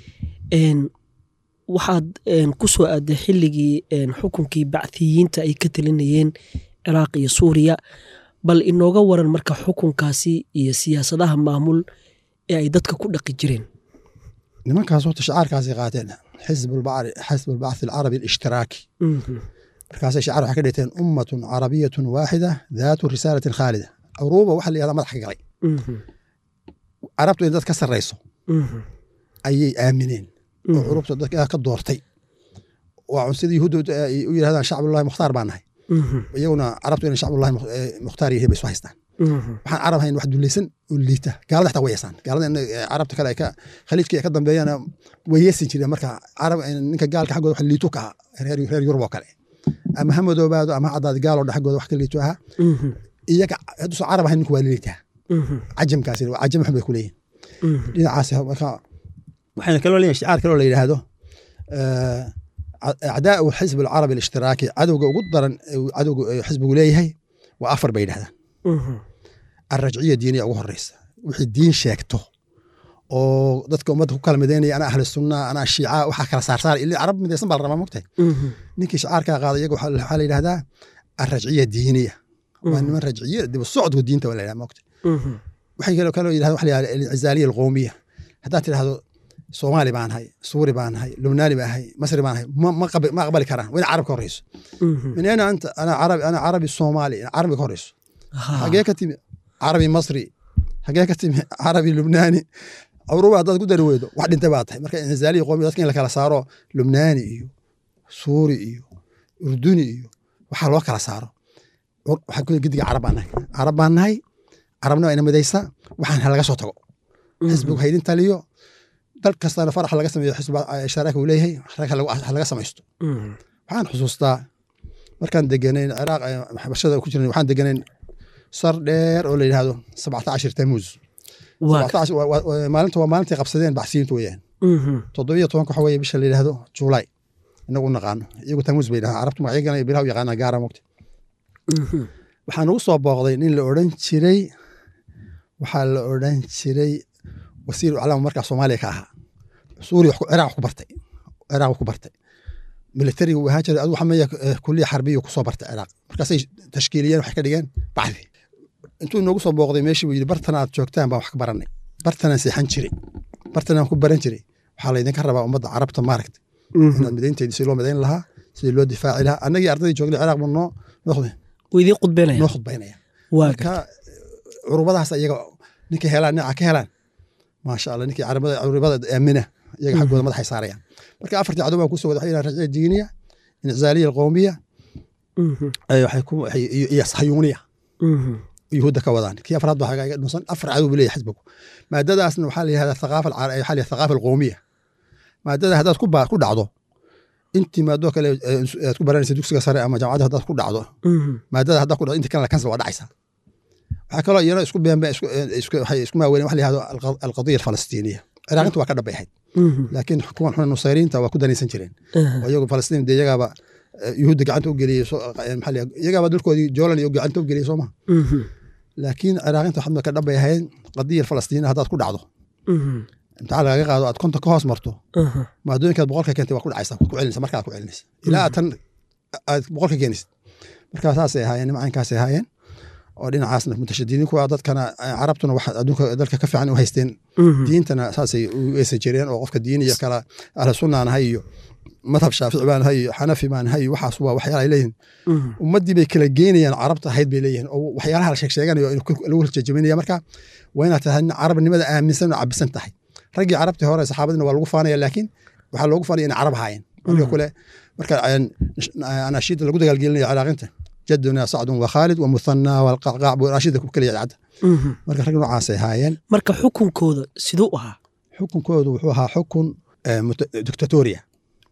waxaad ku soo aaday xilligii xukunkii bacthiyiinta ay ka talinayeen ciraaq iyo suuriya bal inooga waran marka xukunkaasi iyo siyaasadaha maamul ee ay dadka ku dhaqi jireen nimankaas horta shacaarkaasay qaateen xisb albacthi alcarabi alishhtiraaki markaasay shacaar waxay ka dhigteen ummatun carabiyatun waaxida daatu risaalatin khaalida curuuba waxa la yihahdaa madax ka galay carabtu in dad ka sarrayso ayay aamineen oo curubta dadka ka doortay waa sida yuhuudda u yidhahdaan shacbullahi mukhtaar baan nahay iyaguna carabtu inay shacbullahi mukhtaar yihiin bay isu haystaan waxaan carab hayn wax dulaysan oo liita gaalada xataa way yeesaan gaalada carabta kale ka khaliijka ay ka dambeeyana way yeesin jireen marka carab ninka gaalka xaggooda wax liito ka aha reer yurub oo kale ama ha madoobaado ama ha caddaado gaaloo dha xaggooda wax ka liito ahaa iyaga hadduusan carab ahayn ninku waa liitaa cajamkaasi cajam xun bay ku leeyihin dhinacaas marka waxayna kaloo leeyihin shicaar kaloo la yidhaahdo acdaau xisb alcarabi alishhtiraaki cadowga ugu daran cadowga xisbigu leeyahay waa afar bay yidhahdaan alrajciya diiniya ugu horeysa wixii diin sheegto oo dadka ummadda ku kala midaynaya anaa ahli sunna anaa shiica waxaa kala saarsaar ili carab midaysan baa la rabaa mogtahay ninkii shicaarkaa qaaday iyaga waxaa la yidhahdaa alrajciya diiniya waa niman rajciye dib u socodku diinta waa la yidhaha moogta waxay kaloo kaloo yidhahda waxa la yidhahda alincizaaliya alqowmiya haddaad tidhahdo soomaali baan ahay suuri baan ahay lubnaani baan ahay masri baan ahay ma ma qabi- ma aqbali karaan waa in carab ka horeyso min ayna anta ana carabi ana carabi soomaali carabi ka horeyso xagee ka timi carabi masri xagee ka timi carabi lubnaani awruba haddaad ku dari weydo wax dhintay baa tahay marka inzaaliya qoomi dadka in la kala saaro lubnaani iyo suuri iyo urduni iyo waxaa loo kala saaro Ur- waxaa ku gidiga carab baan nahay carab baan nahay carabna waa ina midaysa waxaan halaga soo tago xisbigu haydin taliyo dal kastana farax laga sameeyo xisbi sharaaka uu leeyahay sharaaka lagu- ha laga samaysto waxaan xusuustaa markaan deganayn ciraaq eh, waxbarashada ku jirnay waxaan deganayn sar dheer oo la yidhaahdo sabcata cashir tamuuz Sabcata cashir- waa- waa- waa- maalinta waa maalintii qabsadeen baxsiyiintu weeyaan toddobiyo tobanka waxa weeye bisha la yidhaahdo juulaay inagu u naqaano iyagu tamuuz bay yidhahdaan carabtu magacyagana bilaha u yaqaanaa gaara mogta waxaa nagu soo booqday nin la odhan jiray waxaa la odhan jiray wasiir aclaam markaa soomaaliya ka ahaa suuriya wax ku- ciraaq wax ku bartay ciraaq wax ku bartay militariga uu ahaan jiray adigu xameeya kuliya xarbiya kusoo bartay ciraaq markaasay tashkiiliyeen waxay ka dhigeen bacdi intuu noogu soo booqday meeshii buu yidhi bartan aad joogtaan baan wax ka baranay bartanaan seexan jiray bartanaan ku baran jiray waxaa laydinka rabaa ummadda carabta maaragta inaad midaynteedii si loo midayn lahaa sidii loo difaaci lahaa annagii ardaydii joognay ciraaq buu noo noo wuu idiin qudbeynaya noo khudbaynaya waa marka curubadaas iyaga ninkay helaan dhinaca ka helaan maasha allah ninkii carabada curubada aamina iyaga xaggooda madaxay saarayaan marka afartii cadow baan kusoo wada waxay yidhahan rajciya diiniya inicizaaliya alqowmiya ay waxay ku waxay iyo iyo sayuuniya yuhuudda ka wadaan kii afraad baa xagaaga dhunsan afar cadow buu leeyahay xisbigu maadadaasna waxaa la yihahdaa thaqaafa alcar- waxaa la yihahdaa thaqaafa alqowmiya maadada haddaad ku ba- ku dhacdo intii maadoo kale eh, aad ku baranaysa dugsiga sare ama jaamacadda haddaad ku dhacdo maadada haddaad ku dhacdo inta kalena kansel waa dhacaysaa waxaa kaloo iyana isku beenbe isku isku- waxay isku maaweyneen wax la yihahdo alqa- alqadiya alfalastiiniya ciraaqinta waa ka dhabay ahayd laakiin kuwan xuna nusayriinta waa ku danaysan jireen oo iyagu falastiin dee iyagaaba eh, yuhuudda gacanta u geliyey soo- eh, maxaa la yihahdaa, iyagaaba dalkoodii joolan iyo gacanta u geliyey sooma laakiin ciraaqinta waxaa ka dhabay ahayd qadiya falastiina haddaad ku dhacdo imtixaan lagaga qaado aad konta ka hoos marto maadooyinkaad boqolka keentay waa ku dhacaysa ku celinaysa markaa ku celinaysa ilaa aad tan aad boqolka keenaysid markaa saasay ahaayeen nimcaynkaasay ahaayeen oo dhinacaasna mutashadidiin kuwa dadkana eh, carabtuna wax adduunka dalka ka fiican u haysteen diintana saasay u eesan jireen oo qofka diin iyo kala ahlu sunnaan ahay iyo madhab shaafici baan ahay iyo xanafi baan ahay iyo waxaas waa waxyaala ay leeyihin ummaddii bay kala geynayaan carabta ahayd bay leeyihin oo waxyaalaha la sheeg sheeganayo in ku- lagu jajabinaya marka waa inaad tahay nin carabnimada aaminsan oo cabisan tahay raggii carabtii hore saxaabadina waa lagu faanaya laakiin waxaa loogu faanaya inay carab ahaayeen aniga kule marka aan- anaashiida lagu dagaalgelinayo ciraaqinta jaduna sacdun wa khaalid wa muthana walqacqaac buu anaashiida ku keliya cadda marka rag noocaasay ahaayeen marka xukunkooda siduu ahaa xukunkoodu wuxuu ahaa xukun eh, muta- dictatoria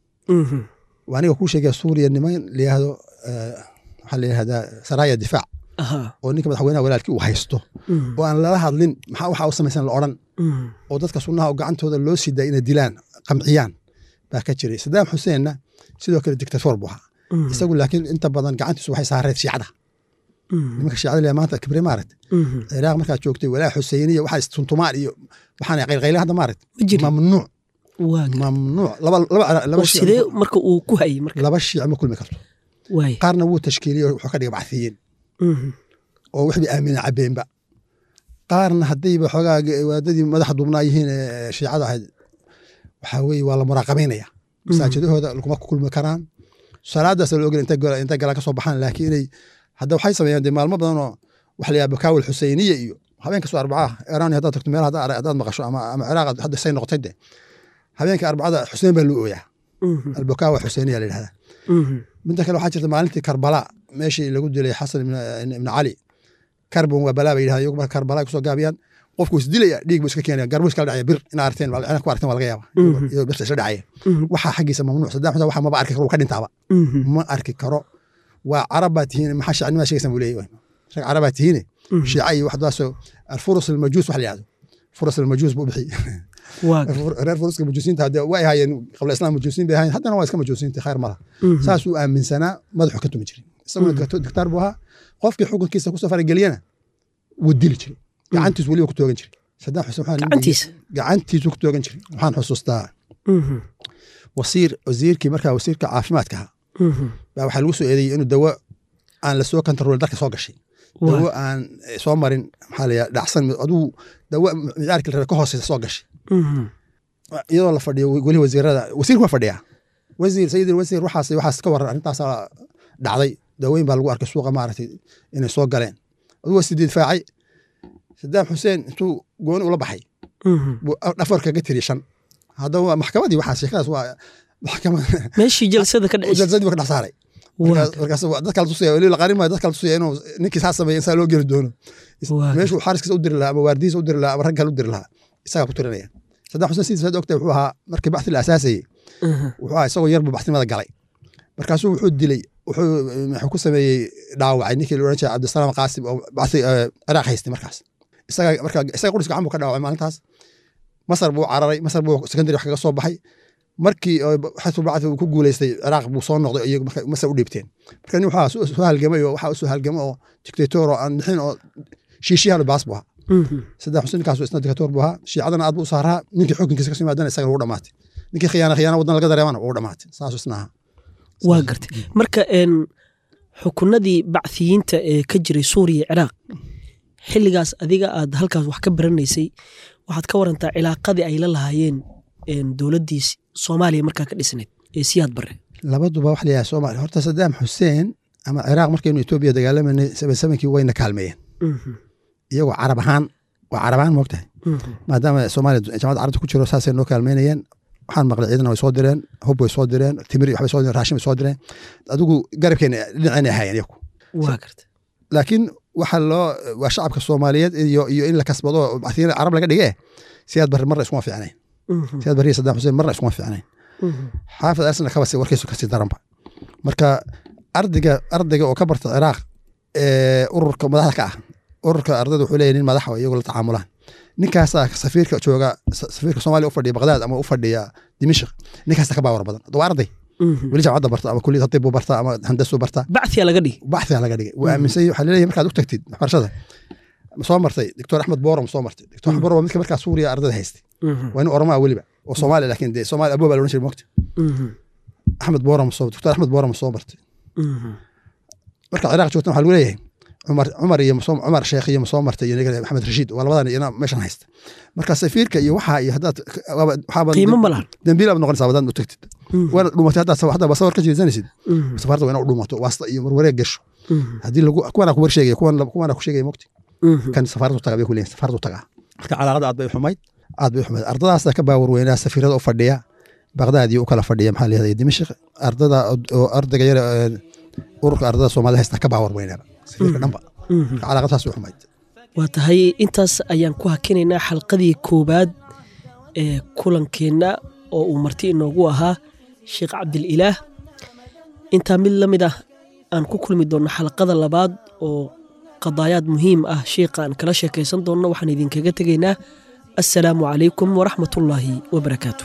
waa aniga kuu sheegaya suuriya niman layihahdo eh, waxaa la yihahdaa saraaya difaac Aha. oo ninka madaxweynaha walaalkii uu haysto oo aan lala hadlin maxaa waxa u samaysan la odhan oo dadka sunnaha oo gacantooda loo sii daaya inay dilaan qamciyaan baa ka jiray sadaam xuseenna sidoo kale dictator buu ahaa isagu laakiin inta badan gacantiisu waxay saareed shiicada nimanka shiicada le maanta kibre maaragt ciraaq markaad joogtay walaa xuseyniya waxaa istuntumaan iyo waxaan qaylqayle hadda maaragt Ma jirin. mamnuuc waa mamnuuc laba laba laba oo shiic sidee marka uu ku hayay marka laba shiic ma kulmi karto waay qaarna wuu tashkiiliyey oo wuxuu ka dhigay bacthiyiin oo wixbay aamina cabeenba qaarna haddayba xoogaa waadadii madaxa duubnaa yihiin ee shiicada ahayd waxaa weeye waa la muraaqabaynaya masaajidahooda laguma kulmi karaan salaadaas la ogel intay gala- intay galaan ka soo baxaan laakiin inay hadda waxay sameeyaan dee maalmo badan oo waxa la yidhaha bakaawil xuseyniya iyo habeenka soo arbacaha iiraan haddaad tagto meel hadda haddaad maqasho ama ama ciraaq hadda say noqotay de habeenka arbacada xuseen baa loo ooyaa albakaawa xuseyniya la yidhahdaa midda kale waxaa jirta maalintii karbala meeshii lagu dilay xasan ibn ibn cali karbon waa balaa bay yidhahda iyagu marka karbala ay kusoo gaabiyaan qofku isdilaya dhiig buu iska keenaya garbu iskala dhacaya bir ina arteen ina ku arteen waa laga yaaba iyadoo birta isla dhacaya waxaa xaggiisa mamnuuc saddex xuseen waxa maba arki karo wuu ka dhintaaba ma arki karo waa carab baa tihiin maxaa shacnimada sheegaysan buu leeyahy rag carab baa tihiine shiica iyo waxdaasoo alfurus almajuus wax la yihahdo furus almajuus buu bixiyey waa reer furuska majuusiinta hadde way ahaayeen qabla islaam majuusiin bay ahaayeen haddana waa iska majuusiinta khayr malaha saasuu aaminsanaa madaxu ka tumi jiray isaguna diktaar buu ahaa qofkii xukunkiisa kusoo farageliyana wuu dili jiray gacantiisu weliba ku toogan jiray saddam xuseen waxaa nin gacantiisa gacantiisu ku toogan jiray waxaan xusuustaa wasiir wasiirkii markaa wasiirka caafimaadka ahaa baa waxaa lagu soo eedeeyey inuu dawo aan lasoo kantaroolin dalka soo gashay dawo aan soo marin maxaa la dhacsan aduu dawo micaarkii la rabe ka hooseysa soo gashay iyadoo la fadhiyo weli wasiirada wasiirku waa fadhiyaa wasiir sayid wasiir waxaas waxaas ka waran arrintaasaa dhacday dawooyin baa lagu arkay suuqa maaragtay inay soo galeen aduu waa sidii difaacay sadaam xuseen intuu gooni ula baxay buu dhafar kaga tiri shan haddaba maxkamadii waxaa sheekadaas waa maxkamad meeshii jalsada ka dhexeysay jalsadii baa ka dhex saaray markaas dadka la tusaya weli la qarin maayo dadka la tusaya inuu ninkii saa sameeya insaa loo geli doono meeshuu xaariskiisa u diri lahaa ama waardihiisa u diri lahaa ama rag kale u diri lahaa isagaa ku tirinaya saddam xuseen sidii saad ogtahay wuxuu ahaa markii baxthi la asaasayey wuxuu ahaa isagoo yarbu baxtinimada galay markaasuu wuxuu dilay wuxuu wuxuu ku sameeyey dhaawacay ninkii la odhan jiray cabdisalaam qaasim oo baxthi ciraaq haystay markaas isaga marka isaga qudhiska gacan buu ka dhaawacay maalintaas masar buu cararay masar buu secondary wax kaga soo baxay markii xasu bacdi uu ku guuleystay ciraaq buu soo noqday iyagu marka masar u dhiibteen marka nin waxaa soo halgamay oo waxaa usoo halgamay oo dictator oo aan bixin oo shiishiyahan baas buu ahaa saddex xuseen ninkaas isna dictator buu ahaa shiicadana aad buu u saaraa ninkii xukunkiisa kasoo yimaadana isaga ugu dhamaatay ninkii khiyaana khiyaana wadan laga dareemana ugu dhamaatay saasuu isna ahaa waa gartay marka xukunadii bacthiyiinta ee ka jiray suuriya ciraaq xilligaas adiga aad halkaas wax ka baranaysay waxaad ka warantaa cilaaqadii ay la lahaayeen dowladdii soomaaliya markaa ka dhisnayd ee siyaad bare labaduba wax layahay soomaaliya horta sadaam xuseen ama ciraaq markaynu etoobiya dagaalamanay sabansamankii wayna kaalmeeyeen iyagoo carab ahaan waa carab ahaan moogtahay maadaama soomaaliya jamacadda carabta ku jiro saasay noo kaalmeynayeen waxaan maqlay ciidana way soo direen hub way soo direen timir waxbay soo direen raashin bay soo direen adigu garabkeena dhinacayna ahaayeen iyagu waa garta laakiin waxa loo waa shacabka soomaaliyeed iyo iyo in la kasbado bactiyada carab laga dhige siyaad barre marna iskuma fiicnayn siyaad barre iyo saddam xuseen marna iskuma fiicnayn xaafid arsana kabasi warkiisu kasii daranba marka ardayga ardayga oo ka barta ciraaq ururka madaxda ka ah ururka ardayda wuxuu leeyahy nin madaxa iyagoo la tacaamulaan ninkaasaa safiirka jooga safiirka soomaaliya u fadhiya baqdaad ama u fadhiya dimishq ninkaasa ka baawar badan waa arday weli jaamacadda barta ama kuliyad hadib buu barta ama handasuu barta bacthiya laga dhigi bacthiya laga dhigay wuu aaminsan waxaa leeyahay markaad u tagtid waxbarashada soo martay doctor axmed borom soo martay doctor axmed borom waa midka markaa suuriya ardayda haystay waa nin oromaa weliba oo soomaaliya laakiin dee soomaaliya aboo baa la odhan jiray mogta axmed borom soo doctor axmed borom soo martay marka ciraaq joogtan waxaa lagu leeyahay cumar cumar iyo cumar sheekh iyo soo martay iyo maxamed rashiid waa labadan iyana meeshan haysta marka safiirka iyo waxaa iyo haddaad qiimo ma lahan dambiil aad noqonaysaa wadaan u tagtid waana dhumatay haddaad haddaa basawar ka jeesanaysid safaarada waa ina u dhumato waasta iyo marwareeg gasho haddii lagu kuwana ku warsheegaya kuwan kuwana ku sheegaya mogti kan safaaradu tagaa bay ku leeyihin safaaradu tagaa marka calaaqada aad bay xumayd aad bay xumayd ardadaasa ka baawar weynaa safiirada u fadhiya baqdaad iyo u kala fadhiya maxaa leeyahay dimashq ardada oo ardayga yar ururka ardada soomaalida haysta ka baawar weynaaba safiirka dhanba calaaqadaas u xumayd waa tahay intaas ayaan ku hakinaynaa xalqadii koowaad ee kulankeenna oo uu marti inoogu ahaa sheekh cabdililaah intaa mid la mid ah aan ku kulmi doonno xalqada labaad oo qadaayaad muhiim ah sheikha aan kala sheekaysan doonno waxaan idinkaga tegaynaa assalaamu calaykum waraxmatullaahi wabarakaatu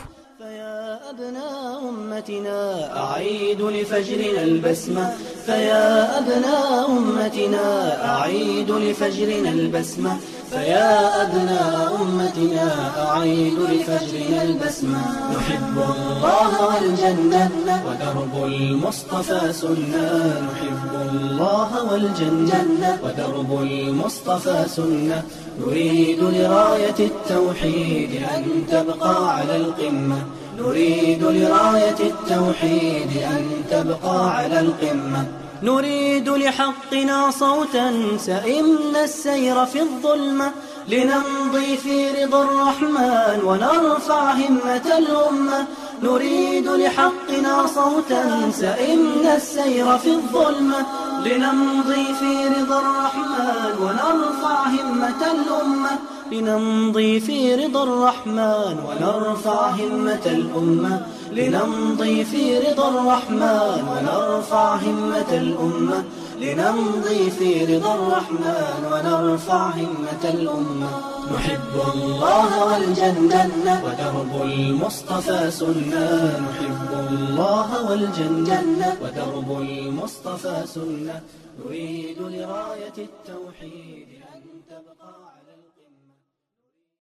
أمتنا أعيد لفجرنا البسمة فيا أبناء أمتنا أعيد لفجرنا البسمة فيا أبناء أمتنا أعيد لفجرنا البسمة نحب الله والجنة ودرب المصطفى سنة نحب الله والجنة ودرب المصطفى سنة نريد لراية التوحيد أن تبقى على القمة نريد لراية التوحيد أن تبقى على القمة نريد لحقنا صوتا سئمنا السير في الظلمة لنمضي في رضا الرحمن ونرفع همة الأمة نريد لحقنا صوتا سئمنا السير في الظلمة لنمضي في رضا الرحمن ونرفع همة الأمة لنمضي في رضا الرحمن ونرفع همة الأمة لنمضي في رضا الرحمن ونرفع همة الأمة لنمضي في رضا الرحمن ونرفع همة الأمة نحب الله والجنة ودرب المصطفى سنة نحب الله والجنة ودرب المصطفى سنة نريد لراية التوحيد أن تبقى